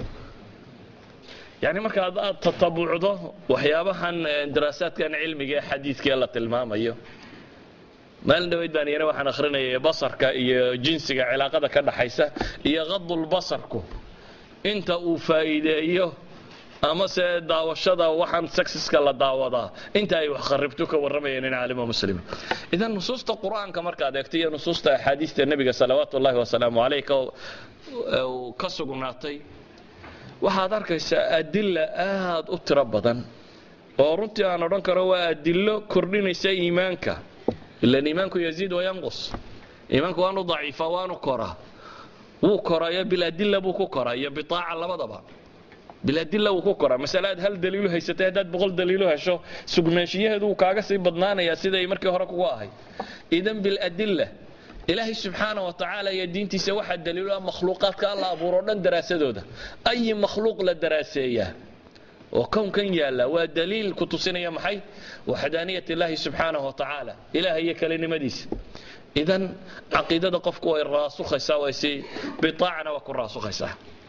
yani markaad aad tatabucdo waxyaabahan daraasaadkan cilmiga ee xadiidkaee la tilmaamayo maalin dhaweyd baan iyana waxaan akhrinayay basarka iyo jinsiga cilaaqada ka dhaxaysa iyo qadulbasarku inta uu faa'iideeyo ama se daawashada waxaan sexiska la daawadaa inta ay wax kharibto ka warramayeen in caalimo muslima idan nusuusta qur-aanka markaad eegto iyo nusuusta axaadiista nebiga salawaatu ullahi wasalaamu caleyh ka sugnaatay waxaad arkaysaa adila aad u tiro badan oo runtii aan odhan karo waa adilo kordhinaysa iimaanka ilan iimaanku yaziid wayanqus iimaanku waanu daciifa waanu koraa wuu korayo biladila buu ku koraa iyo bitaaca labadaba biladila wuu ku koraa masale aad hal daliilu haysatay haddaad boqol daliilu hesho sugnaanshiyaheedu wuu kaaga sii badnaanayaa siday markii hore kugu ahayd idan biladila ilaahay subxaana wa tacaala iyo diintiisa waxaa daliilo ah makhluuqaadka alla abuuro dhan daraasadooda ayi makhluuq la daraaseeyaa oo kownkan yaalla waa daliil ku tusinaya maxay waxdaaniyat illaahi subxaanahu wa tacaala ilaah iyo kelinimadiisa idan caqiidada qofku way raasukhaysaa way si bitaacana waa ku raasukhaysaa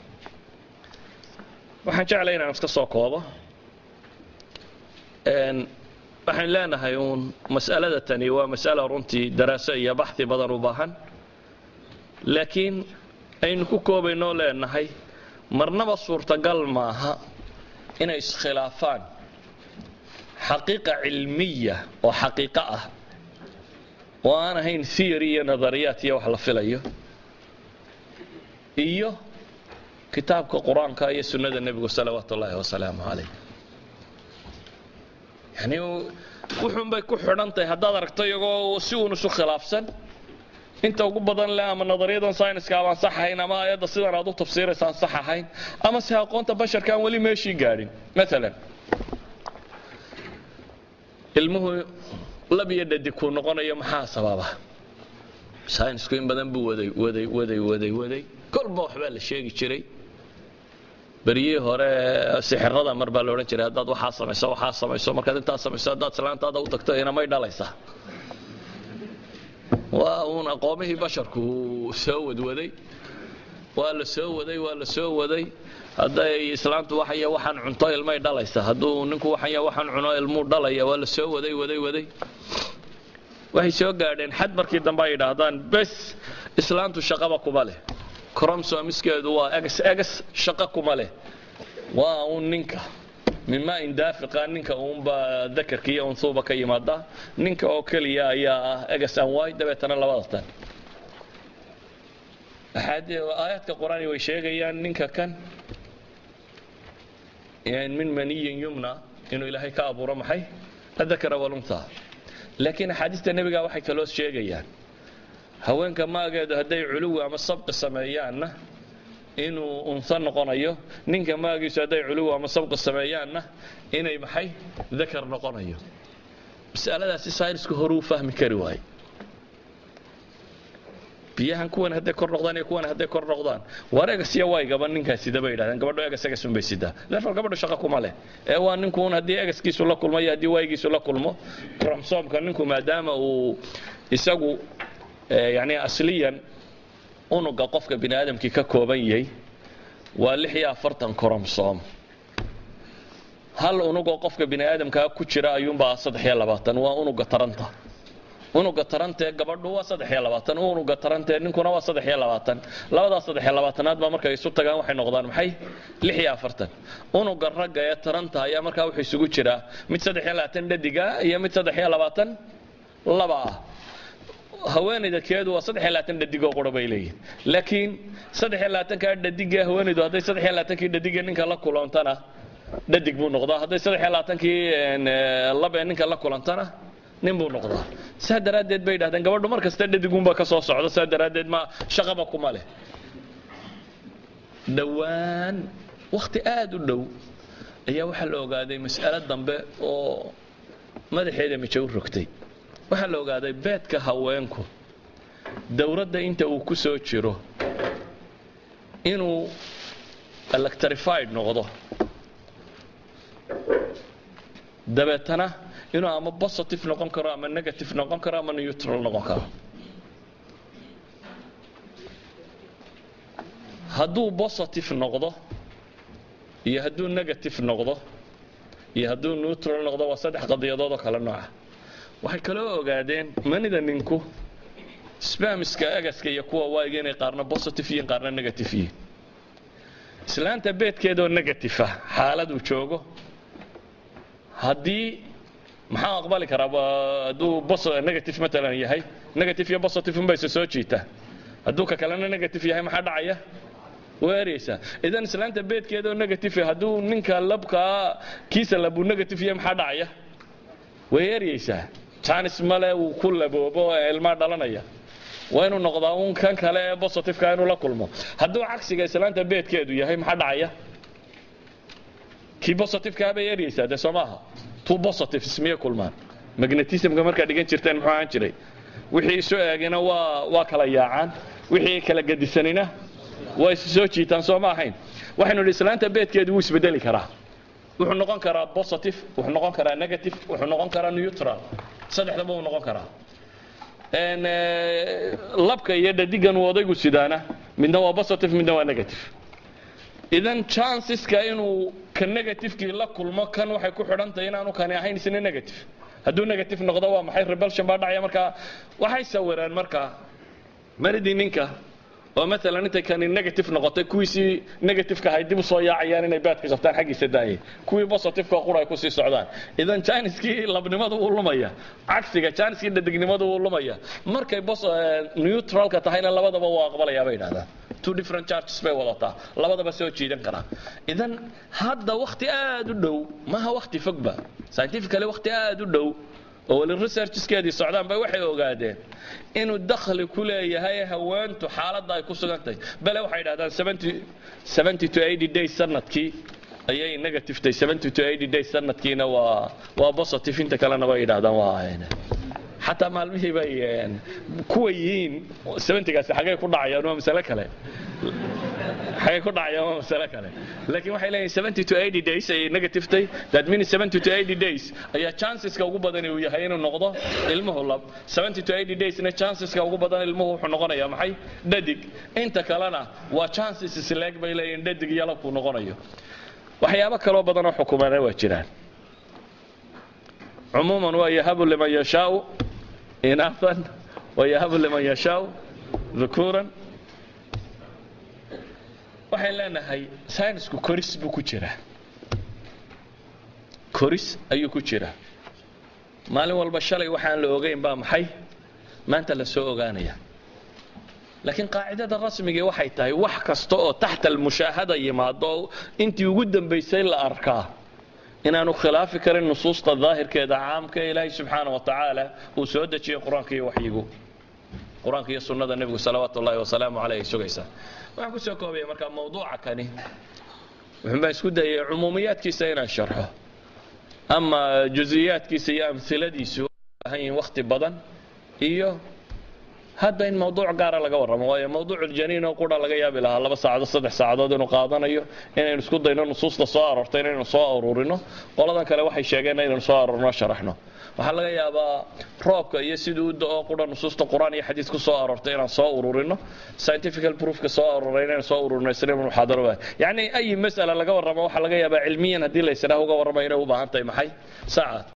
waxaan jeclay inaan iska soo koobo waxaan leenahay uun mas'alada tani waa mas'ala runtii daraaso iyo baxi badan u baahan laakiin aynu ku koobaynoo leenahay marnaba suurtagal maaha inay iskhilaafaan xaqiiqa cilmiya oo xaqiiqo ah oo aan ahayn theory iyo nadariyaat iyo wax la filayo iyo kitaabka qur-aanka iyo sunnada nebigu salawaatu ullaahi wasalaamu calayh yani wuxuun bay ku xidhan tahay haddaad aragto iyagoo si uun isu khilaafsan inta ugu badan leh ama nadariyadan sayniska abaan sax ahayn ama ayadda sidan aad u tafsiiraysaan sax ahayn ama se aqoonta basharka aan weli meeshii gaadhin maalan ilmuhu lab iyo dhadig kuu noqonayo maxaa sababa saynisku in badan buu waday waday waday waday waday kolba waxbaa la sheegi jiray beryihii hore sixirada mar baa la odhan jiray haddaad waxaa samayso waxaa samayso markaad intaa samayso haddaad islaantaada u tagto inamay dhalaysaa waa uun aqoomihii basharku soo wadwaday waa la soo waday waa la soo waday hadday islaantu waxaya waxaan cunto ilmay dhalaysa hadduu ninku waxaya waxaan cuno ilmuu dhalaya waa la soo waday waday waday waxay soo gaadheen xad markii dambe ay yidhaahdaan bes islaantu shaqaba kuma leh cromsomiskeedu waa egs egs shaqo kuma leh waa uun ninka mima indaafiqa ninka uunbaa dakarka iyo unsuuba ka yimaada ninka oo keliya ayaa ah egs an y dabeetana labada tan aayaadka qur-aani way sheegayaan ninka kan min maniyin yumna inuu ilaahay ka abuuro maxay adakara walunta laakiin axaadiista nebiga waxay kaloo sheegayaan haweenka maageedu hadday culuwi ama sabqi sameeyaanna inuu unsa noqonayo ninka maagiisu hadday culuwi ama sabqi sameeyaanna inay maxay dakar noqonayo masaladaasi saynisku horuu fahmi kari waaye biyahan kuwan hadday kor noqdaan iyo kuwan hadday kor noqdaan waar egas iyo waygaba ninkaa sida bay yidhahdeen gabadho egas egas unbay sidaa therefore gabadho shaqo kuma leh ee waa ninkuun haddii egaskiisu la kulmo iyo haddii waygiisu la kulmo kromsoomka ninku maadaama uu isagu yani asliyan unuga qofka bini aadamkii ka kooban yahay waa lix iyo afartan kromsoom hal unugoo qofka bini aadamkaa ku jira ayuunbaa saddex iyo labaatan waa unuga taranta unuga tarantee gabadhu waa saddex iyo labaatan unuga tarantee ninkuna waa saddex iyo labaatan labadaas saddex iyo labaatanaad baa markay isu tagaan waxay noqdaan maxay lix iyo afartan unuga ragga ee taranta ayaa markaa wuxuu isugu jiraa mid saddex iyo labaatan dhadiga iyo mid saddex iyo labaatan laba ah haweenayda keedu waa saddex iyo labaatan dhadigoo qura bay leeyihin laakiin saddex iyo labaatankaa dhadiga haweenaydu hadday saddex iyo labaatankii dhadiga ninka la kulantana dhadig buu noqdaa hadday saddex iyo labaatankii laba ee ninka la kulantana nin buu noqdaa saa daraaddeed bay yidhahdeen gabadhu mar kasta dhadigunba ka soo socdo saa daraaddeed ma shaqaba kuma leh dhowaan wakhti aada u dhow ayaa waxaa la ogaaday mas'alo dambe oo madaxeeda mijo u rogtay waxaa la ogaaday beedka haweenku dowladda inta uu ku soo jiro inuu electrified noqdo dabeetana inuu ama positive noqon karo ama negative noqon karo ama neutral noqon karo hadduu positive noqdo iyo hadduu negative noqdo iyo hadduu neutral noqdo waa saddex qadiyadood oo kale nooca waxay kaloo ogaadeen manida ninku spamiska agaska iyo kuwa waayiga inay qaarna positive yihiin qaarna negative yihiin islaanta beedkeedoo negative ah xaaladuu joogo haddii maxaa aqbali karaa hadduu negative matalan yahay negative iyo positive unbay isa soo jiitaa hadduu ka kalena negative yahay maxaa dhacaya way ereysaa idan islaanta beedkeedoo negative hadduu ninka labkaa kiisa labuu negative yahay maxaa dhacaya way eryeysaa janis male uu ku laboobo ee ilmaa dhalanaya waa inuu noqdaa uun kan kale ee positiveka inuu la kulmo hadduu cagsiga islaanta beedkeedu yahay maxaa dhacaya kii positiveka bay eryeysaa dee soo maaha two positives miyay kulmaan magnetismka markaa dhigan jirteen muxuu ahaan jiray wixii isu eegina waa waa kala yaacaan wixii kala gedisanina waa isu soo jiitaan soo ma ahayn waxaynu idhi islaanta beedkeedu wuu isbedeli karaa wuxuu noqon karaa positive wuxuu noqon karaa negative wuxuu noqon karaa neutral saddexdaba wuu noqon karaa labka iyo dhadigan uu odaygu sidaana midna waa positive midna waa negative idan chanceska inuu ka negativekii la kulmo kan waxay ku xidhan tahay inaanu kani ahayn isna negative hadduu negative noqdo waa maxay rebelsion baa dhacaya markaa waxay sawireen markaa maridii ninka oo maalan intay kani negative noqotay kuwiisii negativeka ahay dib u soo yaacayaan inay baadka qabtaan xaggiisa daayay kuwii positiveka qura ay kusii socdaan idan janiskii labnimadu wuu lumaya cagsiga janiskii dhadignimadu wuu lumaya markay neutralka tahayna labadaba waa aqbalayaa bay yidhahdaan two different charges bay wadataa labadaba soo jiidan karaa idan hadda wakti aad u dhow maaha wakti fogba scientifically wakti aad u dhow oo weli researchskeedii socdaan bay waxay ogaadeen inuu dakhli ku leeyahay haweentu xaaladda ay ku sugan tahay bale waxay yidhahdaan to days sanadkii ayay negative tay 70 to 80 days sanadkiina waa waa positive inta kalena way yidhaahdaan waa xataa maalmihii bay kuwa yihiin 70gaasi xagee ku dhacayaan waa masale kale xagee ku dhacayaan waa masale kale laakiin waxay leeyihin 70 to 80 days ayay negative tay that means 70 to 80 days ayaa chanceska ugu badan uu yahay inuu noqdo ilmuhu lab 70 to 80 daysna chanceska ugu badan ilmuhu wuxuu noqonayaa maxay dhadig inta kalena waa chances isleeg bay leeyihin dhadig iyo labkuu noqonayo waxyaabo kaloo badanoo xukumaana waa jiraan cumuuman waa yahabu liman yashaau inathan wayahabu liman yashaau dhukuuran waxaan leenahay saynisku koris buu ku jiraa koris ayuu ku jiraa maalin walba shalay waxaan la ogayn baa maxay maanta la soo ogaanaya laakiin qaacidada rasmigii waxay tahay wax kasta oo taxta almushaahada yimaado oo intii ugu dambaysay la arkaa inaanu khilaafi karin nusuusta daahirkeeda caamka ee ilaahay subxaana wa tacaala uu soo dejiyey qur-aanka iyo waxyigu qur-aanka iyo sunnada nebigu salawaatu ullahi wasalaamu caleyh ay sugaysaa waxaan kusoo koobaya markaa mawduuca kani wuxuunbaa isku dayay cumuumiyaadkiisa inaan sharxo ama juziyaadkiisa iyo amhiladiisu baahan yihiin wakhti badan iyo hadda in mawduuc gaara laga warramo waayo mawduuculjaniin oo qura laga yaabi lahaa laba saacadood saddex saacadood inuu qaadanayo inaynu isku dayno nusuusta soo aroortay inaynu soo aruurino qoladan kale waxay sheegeen inaynu soo aruurino sharaxno waxaa laga yaabaa roobka iyo siduu u da-oo qura nusuusta qur-aan iyo xadiis ku soo aroortay inaan soo ururino scientifical proofka soo aruuray inaynu soo ururino isna muxaadaro waa yacni ayi mas'ala laga warramo waxaa laga yaabaa cilmiyan haddii la isdhaah uga warramayo inay u baahan tahay maxay saacaad